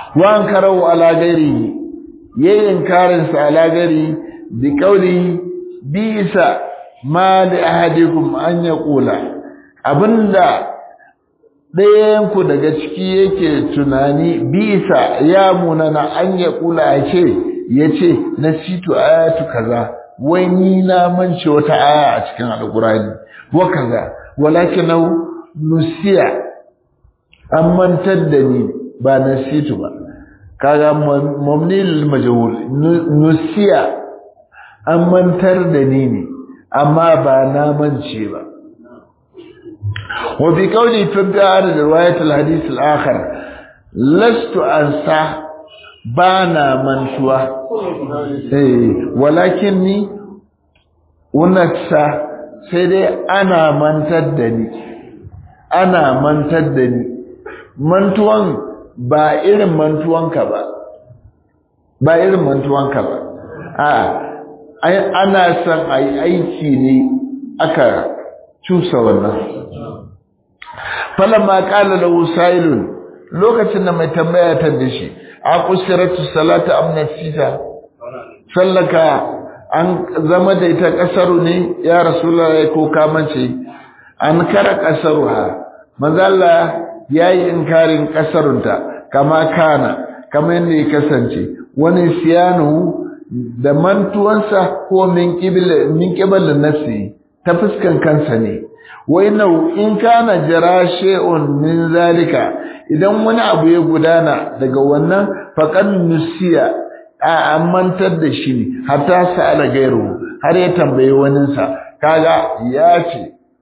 wa an karau ala gairi yayin karin sa ala gairi bi kauli bisa ma li ahadikum an yaqula abinda ɗayan ku daga ciki yake tunani bisa ya munana an yaqula a ce yace nasitu ayatu kaza wai ni na mance wata aya a cikin alqur'ani wa kaza walakin nusiya an mantar da ni ba nasitu ba kaga mamni lil majhul nusiya an mantar da ni ne amma ba na mance ba wa bi qawli fi ba'd riwayat al hadith al akhar lastu ansa bana mantuwa eh walakinni unaksa sai dai ana mantar da ni ana mantar da ni mantuwan ba irin mantuwanka ba ba irin mantuwanka ba a ana son a yi aiki ne aka cusa wannan falamma qala lahu sa'ilun lokacin da mai tambaya ta da shi a qusiratu salatu amnasita sallaka an zama da ita kasaru ne ya rasulullahi ko kamance an kara kasaruha manzo Allah yayi inkarin kasarunta kama kana kama yadda ya kasance wani siyanu da mantuwansa ko min qibla min qibla nafsi ta fuskan kansa ne wai nau in kana jira shay'un min zalika idan wani abu ya gudana daga wannan faqad nusiya a amantar da shi ne hatta sa'ala gairu har ya tambayi waninsa kaga ya ce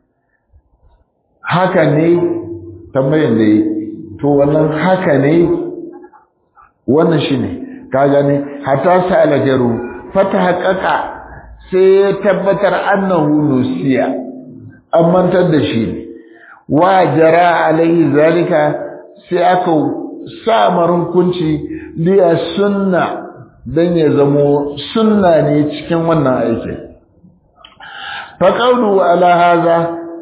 haka ne tambayin da yi to wannan haka ne wannan shi ne ka gani hata sa'ala jaru fata haƙaƙa sai ya tabbatar annahu nusiya an mantar da shi ne wa jara alaihi zalika sai aka sa marunkunci liya sunna dan ya zamo sunna ne cikin wannan aikin faƙaunu ala haza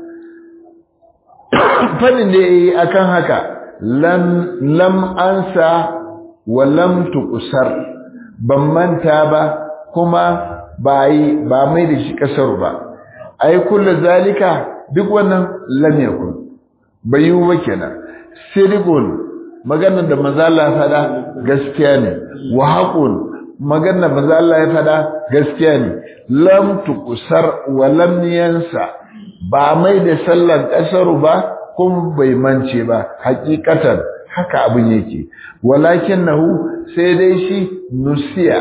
fadin da yayi akan haka lam lam ansa wa lam tuqsar ban manta ba kuma ba yi ba mai da shi kasar ba ai kullu zalika duk wannan lam yakun bayu ba kenan sirqun maganar da manzo Allah ya fada gaskiya ne wa haqun maganar da manzo Allah ya fada gaskiya ne lam tuqsar wa lam yansa ba mai da sallar kasaru ba kuma bai mance ba hakikatan haka abin yake walakinahu sai dai shi nusiya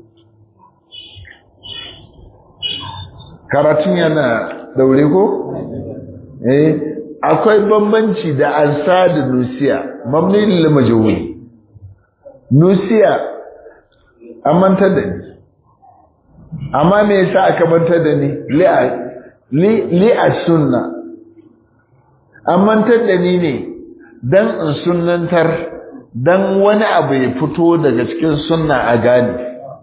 karatun yana daure ko eh akwai bambanci da ansa da nusiya mamni lil majhul nusiya an mantar da ni amma me yasa aka mantar da ni li li as-sunna an mantar da ni ne dan in sunnantar dan wani abu ya fito daga cikin sunna a gane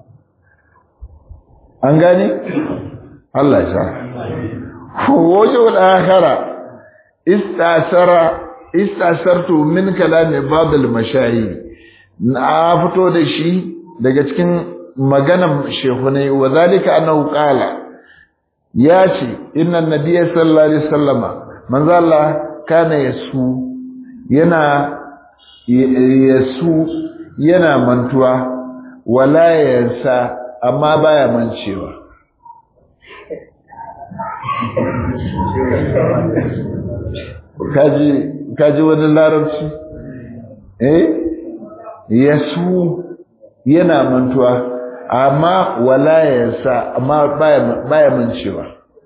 an gane Allah ya sa wajhul akhara istasara istasartu min kalami ba'd al-mashayikh na fito da shi daga cikin maganan shehunai wa zalika annahu qala ya ce inna nabiyya sallallahu alaihi wasallama manzo Allah kana yasu yana yasu yana mantuwa wala yansa amma baya mancewa kaji kaji wani larabci eh yasu yana mantuwa amma wala yansa amma baya baya mancewa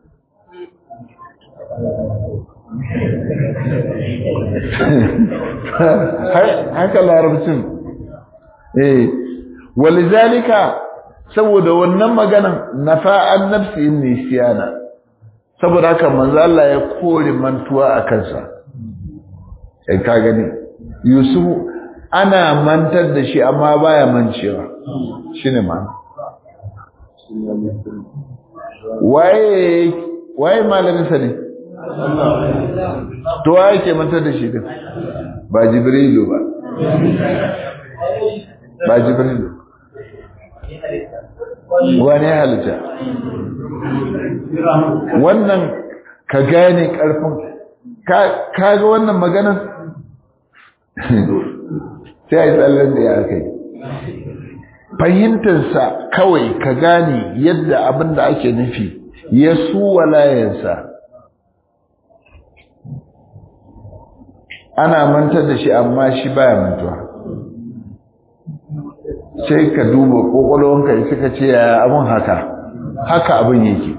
haka larabcin eh walizalika saboda wannan maganan nafa'an nafsi inni siyana saboda haka manzo Allah ya kore mantuwa a kansa sai ka gani Yusuf ana mantar da shi amma baya mancewa shine ma waye waye malamin sa ne to waye ke mantar da shi din ba jibrilu ba ba jibrilu wani halitta wannan ka gane karfin ka ga wannan maganan sai a yi tsallen da ya kai fahimtarsa kawai ka gane yadda abin da ake nufi ya su walayensa ana mantar da shi amma shi baya mantuwa sai ka duba ƙwaƙwalwanka suka ce ya abin haka haka abin yake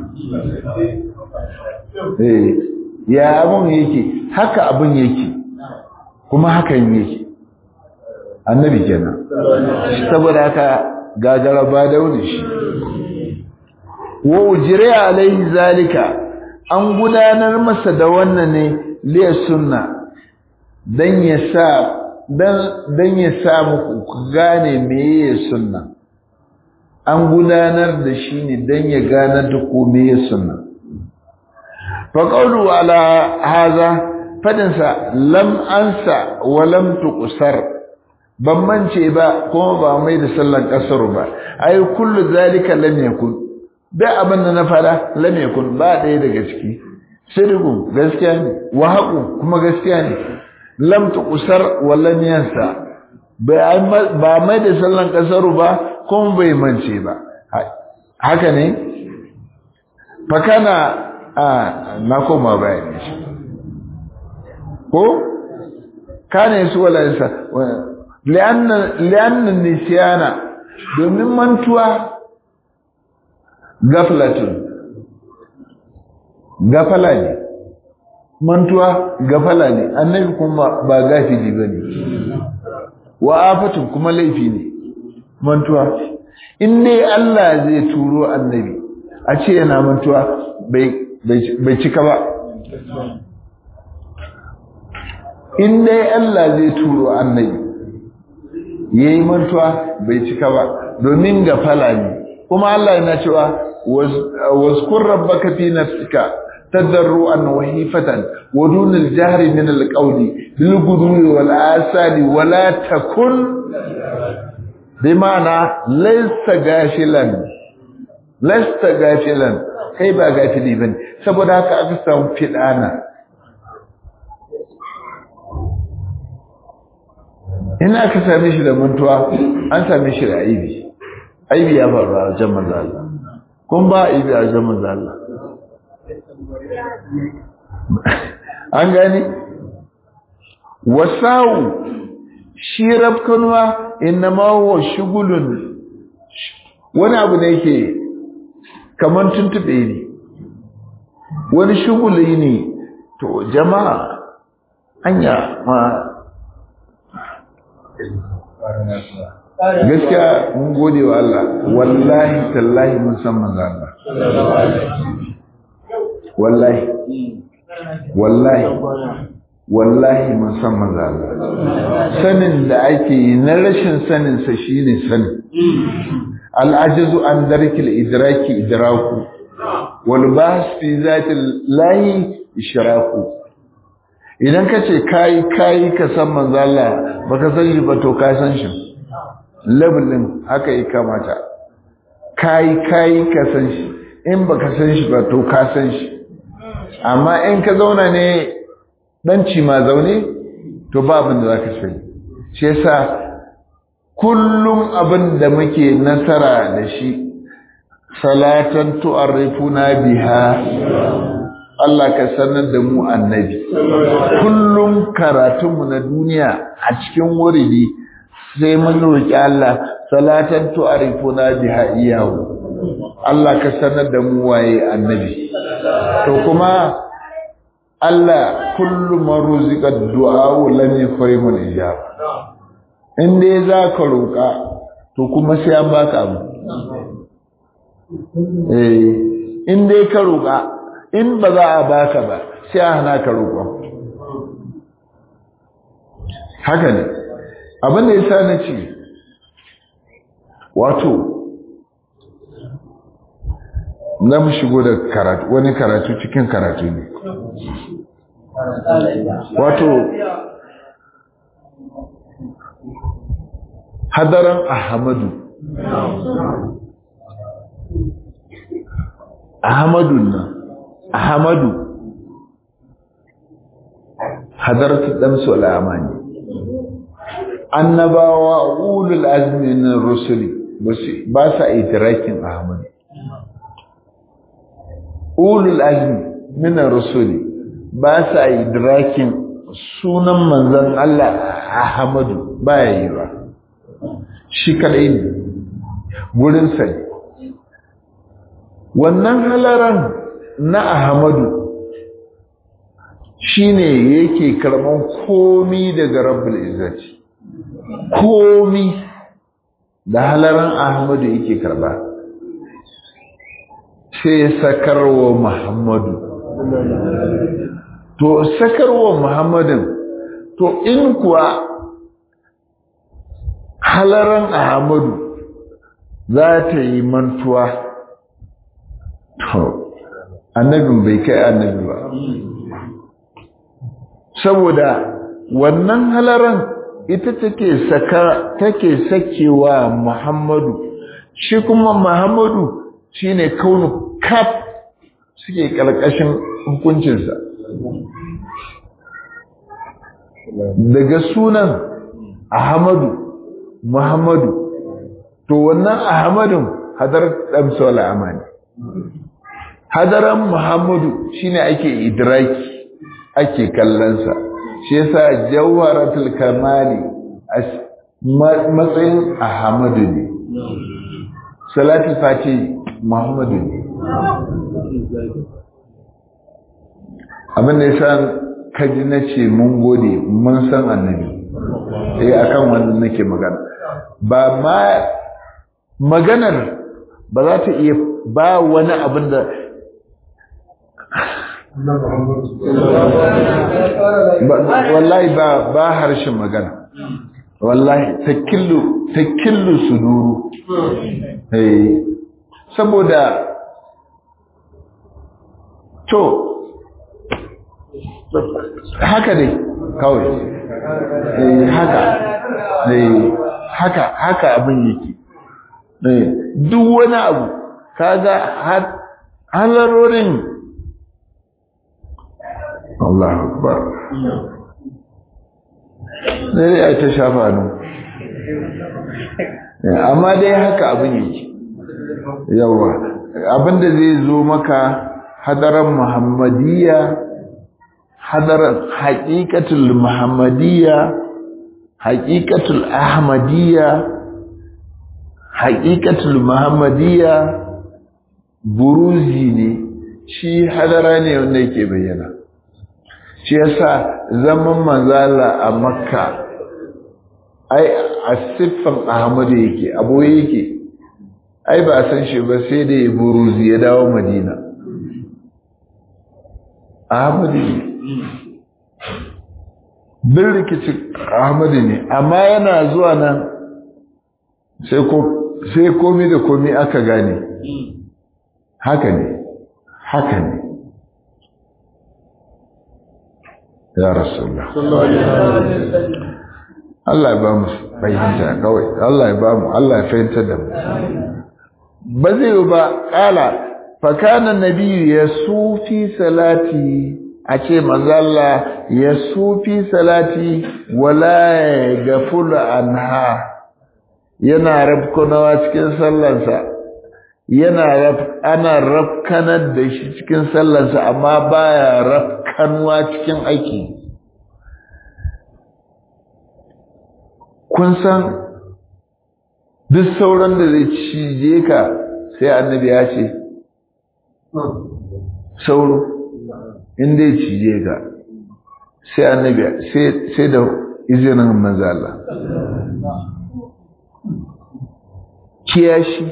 ya abin yake haka abin yake kuma hakan yake annabi kenan saboda haka gagara ba daune shi wa ujire alaihi zalika an gudanar masa da wannan ne liya sunna dan ya sa dan ya sa muku ku gane meye sunna an gudanar da shi ne dan ya gane da ku meye sunna fa qawlu ala hadha fadinsa lam ansa wa lam tuqsar ban mance ba kuma ba mai da sallan kasar ba ai kullu zalika lam yakun da abin da na fara lam yakun ba ɗaya daga ciki sirru gaskiya ne wa haqu kuma gaskiya ne lam tuqsar wa lam yansa ba mai da sallan kasar ba kuma bai mance ba haka ne fa kana a na koma bayani ko kana yasu wala yansa li'annan nisiyana domin mantuwa gaflatun gafala ne mantuwa gafala ne annabi kuma ba gafili ba ne wa afatun kuma laifi ne mantuwa in dai Allah zai turo annabi a ce yana mantuwa bai cika ba in dai Allah zai turo annabi yayi mantuwa bai cika ba domin gafala ne kuma Allah yana cewa wazkur rabbaka fi nafsika tadarruan wa hifatan wa dun al-jahr min al-qawli bil ghudwi wal asali wa la takun bima'ana laysa gashilan laysa gashilan kai ba gafili bane saboda haka aka samu fidana in aka same shi da mantuwa an same shi da aibi aibi ya faru a wajen manzo Allah kun ba aibi a wajen manzo Allah an gani wasau shi rafkanuwa innama huwa shugulun wani abu ne yake kaman tuntube ne wani shuguli ne to jama'a anya ma gaskiya mun gode wa Allah wallahi tallahi mun san manzo Allah wallahi wallahi wallahi mun san manzo Allah sanin da ake yi na rashin sanin sa shine sanin al'ajazu an darkil idraki idraku wal bahs fi zati lahi ishraku idan kace kai kai ka san manzo Allah baka san shi ba to ka san shi labelin haka yi kamata kai kai ka san shi in baka san shi ba to ka san shi amma in ka zauna ne danci ma zaune to ba abin da zaka sani shi yasa kullum abin da muke nasara da shi salatan tu'arrifuna biha Allah ka sanar da mu annabi kullum karatunmu na duniya a cikin wuridi sai mun roki Allah salatan tu'arifuna biha iyahu Allah ka sanar da mu waye annabi to kuma Allah kullu maruzika du'a lam yafrimu al-ijab in dai za ka roka to kuma sai an baka abu eh in dai ka roka in ba za a baka ba sai a hana ka roƙon haka ne abin da ya sa na ce wato na mu shigo da karatu wani karatu cikin karatu ne wato hadaran ahmadu ahmadu nan ahmadu hadaratu damsu al'amani annabawa ulul azmi min rusuli ba sa idrakin ahmadu ulul azmi min rusuli ba sa idrakin sunan manzon Allah Ahmadu baya yi ba shi kadai ne gurin sa wannan halaran na Ahmadu shine yake karban komi daga Rabbul Izzati komi da halaran Ahmadu yake karba sai sakarwa Muhammadu to sakarwa Muhammadin to in kuwa halaran Ahmadu za ta yi mantuwa to annabin bai kai annabi ba saboda wannan halaran ita take saka take sakewa Muhammadu shi kuma Muhammadu shine kaunu kaf suke kalkashin hukuncinsa daga sunan Ahmadu Muhammadu to wannan Ahmadun hadar damsawal amani hadaran Muhammadu shine ake idraki ake kallonsa shi yasa jawharatul kamali matsayin Ahmadu ne salatul fati Muhammadu ne abin da yasa kaji na ce mun gode mun san annabi eh akan wannan nake magana ba ma maganar ba za ta iya ba wani abin da wallahi ba ba harshen magana wallahi takillu takillu suduru eh saboda to haka dai kawai eh haka eh haka haka abin yake eh duk wani abu kaga halarorin Allahu akbar sai ai ta shafa nan amma dai haka abin yake yawa abinda zai zo maka hadaran muhammadiyya hadaran haqiqatul muhammadiyya haqiqatul ahmadiyya haqiqatul muhammadiyya buruzi ne shi hadara ne wanda yake bayyana shi yasa zaman manzala a makka ai a siffan ahmadu yake abu yake ai ba san shi ba sai da ya buruzi ya dawo madina ahmadu ne bin rikicin ahmadu ne amma yana zuwa nan sai komi da komi aka gane haka ne haka ne ya rasulullah Allah ya ba mu fahimta kawai Allah ya ba mu Allah ya fahimta da mu ba zai yi ba kala fakana nabi ya sufi salati a ce manzalla ya sufi salati wala ya gafula anha yana rafkunawa cikin sallansa yana ana rafkanar da shi cikin sallansa amma baya rafkanuwa cikin aiki kun san duk sauran da zai cije ka sai annabi ya ce sauro in dai cije ka sai annabi sai da izinin manzala kiyashi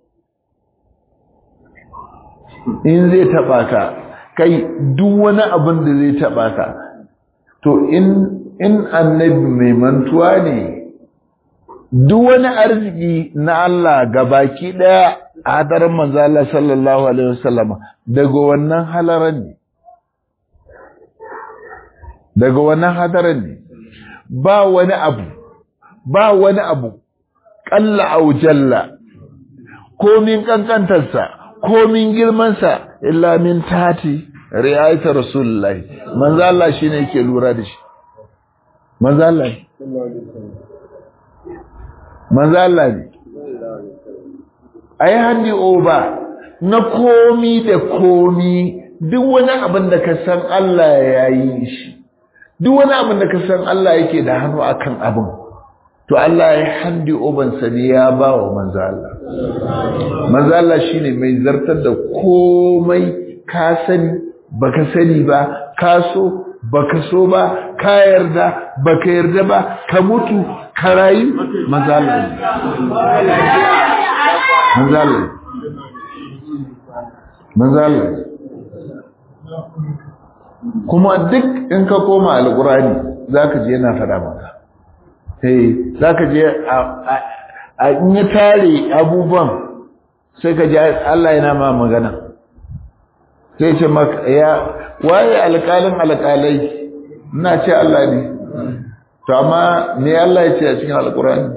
in zai taba ka kai duk wani abin da zai taba ka to in in annabi mai mantuwa ne duk wani arziki na Allah gabaki daya a hadarin manzo Allah sallallahu alaihi wasallam daga wannan halaran ne daga wannan hadarin ne ba wani abu ba wani abu qalla aw jalla komin kankantarsa komin girmansa illa min tati riayata rasulullahi manzo Allah shine yake lura da shi manzo Allah manzo Allah ne ai handi oba na komi da komi duk wani abin da ka san Allah ya yi shi duk wani abin da ka san Allah yake da hannu akan abin to Allah ya handi oban sa ne ya ba wa manzo Allah manzo Allah shine mai zartar da komai ka sani baka sani ba ka so baka so ba ka yarda baka yarda ba ka mutu ka rayu manzo Allah manzo Allah manzo Allah kuma duk in ka koma alqurani zaka je yana fada maka sai zaka je a in ya tare abubuwan sai ka ji Allah yana ma magana sai ce maka ya waye alƙalin alƙalai ina ce Allah ne to amma me Allah ya ce a cikin alqurani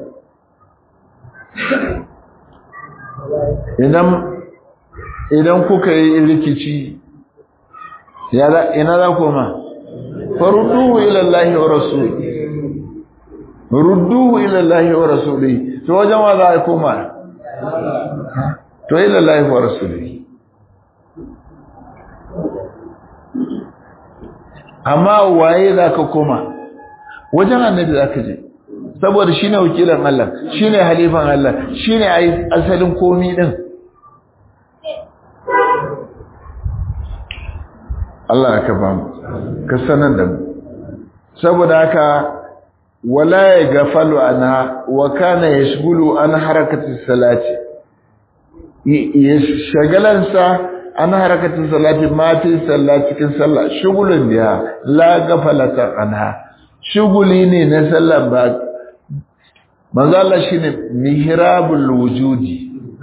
idan idan kuka yi rikici ina za koma farudduhu ila Allah wa rasuli rudduhu ila Allah wa rasuli to wajen wa za a koma to ila Allah wa rasuli amma waye za ka koma wajen annabi za ka je saboda shine wakilan Allah shine halifan Allah shine asalin komi din Allah ka ba mu ka sanar da mu saboda haka wala ya gafalu anha wa kana yashghulu an harakati salati ya shagalansa an harakati salati ma fi sallah cikin sallah shugulun biya la gafalata anha shuguli ne na sallah ba manzo Allah shine mihrabul wujudi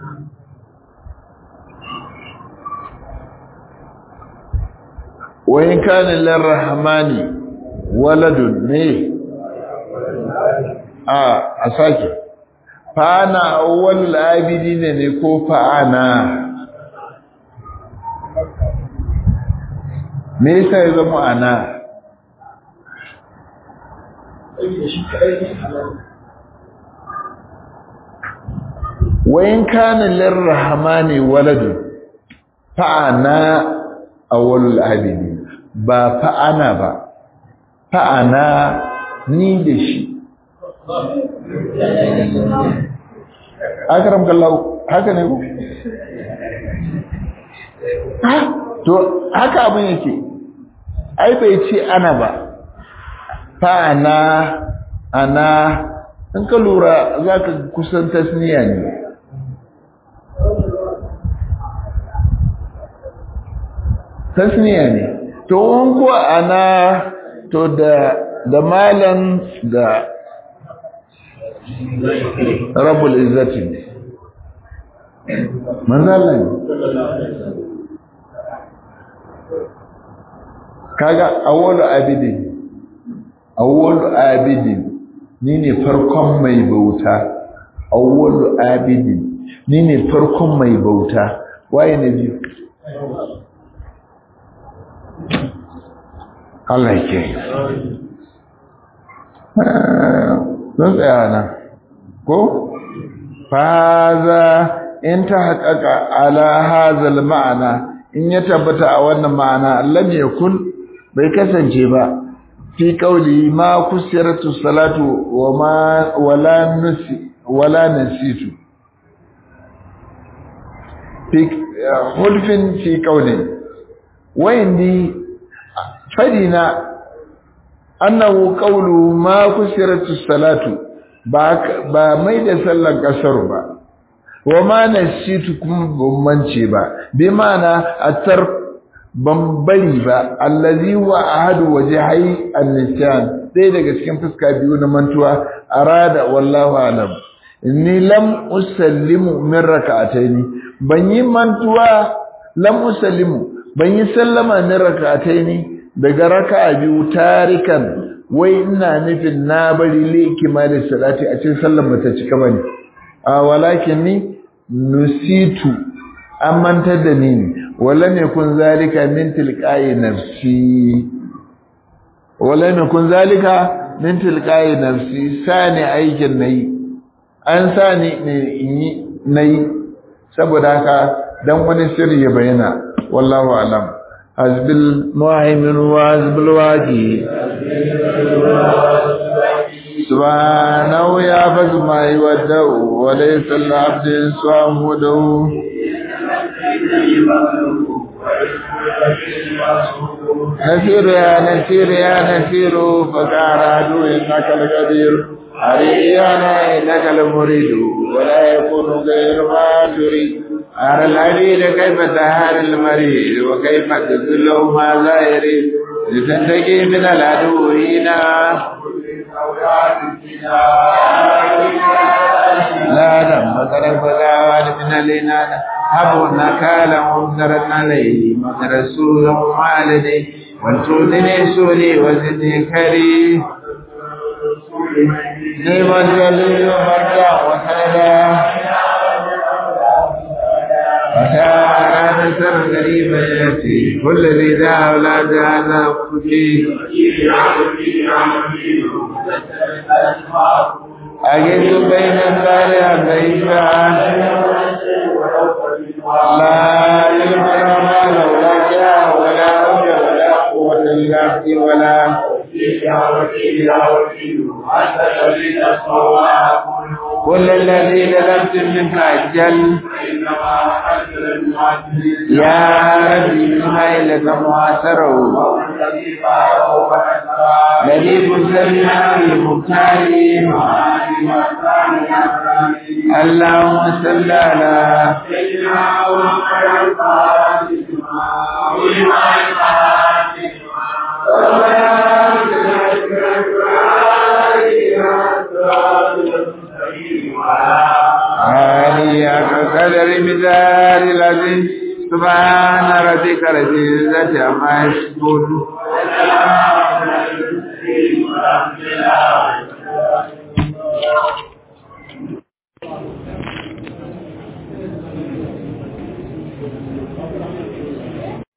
wa in kana lirrahmani waladun ne a asaki fana awwal abidin ne ko fa'ana me yasa ya zama ana wayin kana lirrahmani waladun fa'ana awwalul abidin ba fa'ana ba fa'ana ni da shi akaram kallahu haka ne ku to haka abin yake ai bai ce ana ba fa'ana ana in ka lura za ka kusan tasniya ne tasniya ne to in kuwa ana to da da malan da rabbul izzati manzalan kaga awwalu abidin awwalu abidin ni ne farkon mai bauta awwalu abidin ni ne farkon mai bauta waye ne biyu Allah ke zan tsaya nan ko faza in ta haƙaƙa ala hazal ma'ana in ya tabbata a wannan ma'ana lam yakun bai kasance ba fi kauli ma kusiratu salatu wa ma wala nusi wala nasitu fi hulfin fi kauli wayndi fadina annahu qawlu ma kusiratu salatu ba ba mai da sallan kasar ba wa ma nasitu kuma ban mance ba bi ma'ana atar ban bari ba allazi wa ahadu wajhai an-nisyan sai daga cikin fuska biyu na mantuwa arada wallahu alam inni lam usallimu min rak'ataini ban yi mantuwa lam usallimu ban yi sallama min rak'ataini daga raka'a biyu tarikan wai ina nufin na bari li kimalin salati a cikin sallar mata cika bane a walakin ni nusitu an mantar da ni wala ne kun zalika min tilqai nafsi wala ne kun zalika min tilqai nafsi sani aikin nayi an sani ne in yi nayi saboda haka dan wani sirri ya bayyana wallahu alam hasbil muhaimin wa hasbil waqi سبحانه يعبد ما يودع وليس العبد صامده نسير يا نسير يا نسير فكار عدو إنك القدير أريانا إنك المريد ولا يكون غير ما تريد أرى العبيد كيف تهار المريد وكيف تذله ما يريد لتنتقي من العدو هنا لا دم طرف غاوال من الإنان هبوا نكالا ممترا عليه من رسول والدي وانتوني سولي وزدني كريم نعم الجليل مرجع وسندا وكان نسر قريبا ياتي كل ذي ذا اولاد هذا فكي أجد بين الزارع ضيفا لا يلقى ما لولا جاء ولا رجع ولا قوة إلا في ولا كل الذي لم منك أجل يا ربي بما إلك معاصره لذيذ سميع المختار اللهم صل على سيدنا عالية كقدر مدار الذي سبحان ربك رب العزة عما يصفون Thank you.